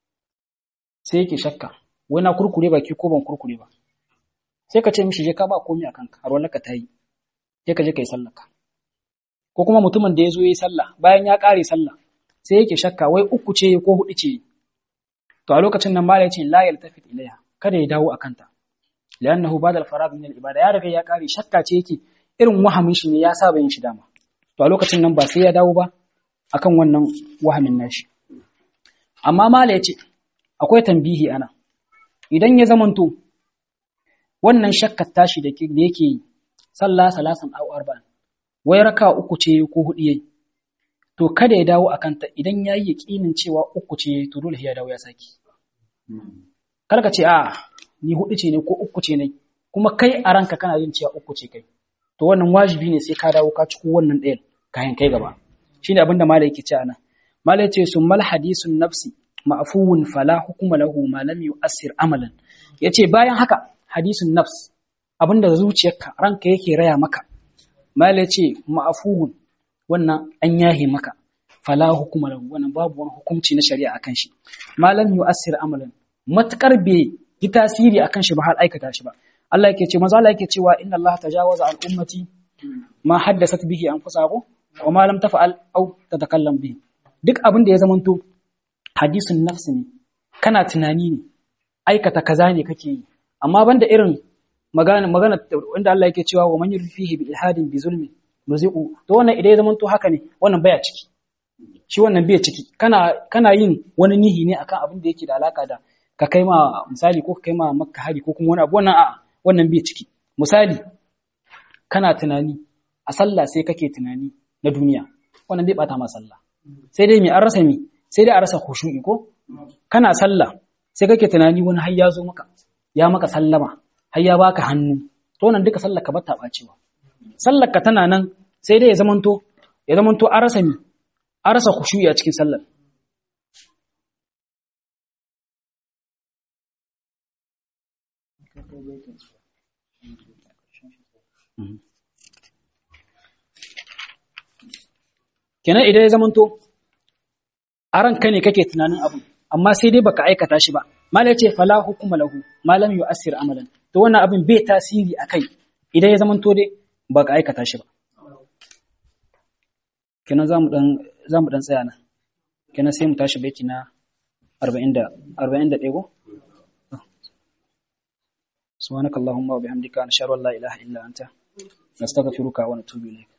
sai yake shakka wai na kurkure baki ko ban kurkure ba sai ka ce mishi je ka ba komai akan ka arwallar ka tayi sai ka je kai sallar ka ko kuma mutumin da ya zo ya yi sallah bayan ya ƙare sallah sai yake shakka wai uku ce ko hudu ce to a lokacin nan mala yace la yaltafit ilaiha kada ya dawo akan ta li'annahu ba'da al-faragh min al-ibada ya riga ya ƙare shakka ce yake irin wahamin shi ne ya saba yin shi dama to a lokacin nan ba sai ya dawo ba akan wannan wahamin nashi amma mala yace akwai tambihi ana idan ya zamanto wannan shakkar tashi da yake yi sallah salasan aw arba'in wai raka uku ce ko hudu yayi to kada ya dawo akan ta idan yayi yakinin cewa uku ce to dole ya dawo ya saki kar ka ce a ni hudu ce ne ko uku ce ne kuma kai a ranka kana yin cewa uku ce kai to wannan wajibi ne sai ka dawo ka ciko wannan ɗayan kayan kai gaba shine abinda malai yake ce ana malai ce summal hadisun nafsi ma'fuun fala hukuma lahu ma lam yu'assir amalan yace bayan haka hadisun nafs abinda zuciyarka ranka yake raya maka mala ce ma'afuhun wannan an yahe maka fala hukuma lahu wannan babu wani hukunci na shari'a akan shi malam yu'assir amalan matakar bai yi tasiri akan shi ba har aikata shi ba Allah yake ce manzo Allah yake cewa inna Allah tajawaza an ummati ma haddasat bihi anfusahu wa ma lam taf'al aw tatakallam bihi duk abin da ya zamanto hadisun nafsi ne kana tunani ne aikata kaza ne kake yi amma banda irin magana magana wanda Allah yake cewa wa man yurfihi bi ilhadin bi zulmi nuzi'u to wannan idan ya zama to haka ne wannan baya ciki shi wannan bai ciki kana kana yin wani nihi ne akan abin da yake da alaka da ka kai ma misali ko ka kai ma makka hari ko kuma wani abu wannan a'a wannan bai ciki misali kana tunani a sallah sai kake tunani na duniya wannan bai bata ma sallah sai dai me an rasa mi sai dai a rasa khushu'i ko kana sallah sai kake tunani wani har ya zo maka ya maka sallama har ya baka hannu to wannan duka sallar ka bata bacewa sallar ka tana nan sai dai ya zamanto ya zamanto an rasa mi an rasa khushu'i a cikin sallar kenan idan ya zamanto a ranka ne kake tunanin abu amma sai dai baka aikata shi ba malai ce fala hukuma lahu malam yu'assir amalan to wannan abin bai tasiri akai idan ya zamanto dai baka aikata shi ba kenan zamu dan zamu dan tsaya nan kenan sai mu tashi baiti na 40 da 41 go سبحانك اللهم وبحمدك نشهد ان لا اله الا انت نستغفرك ونتوب اليك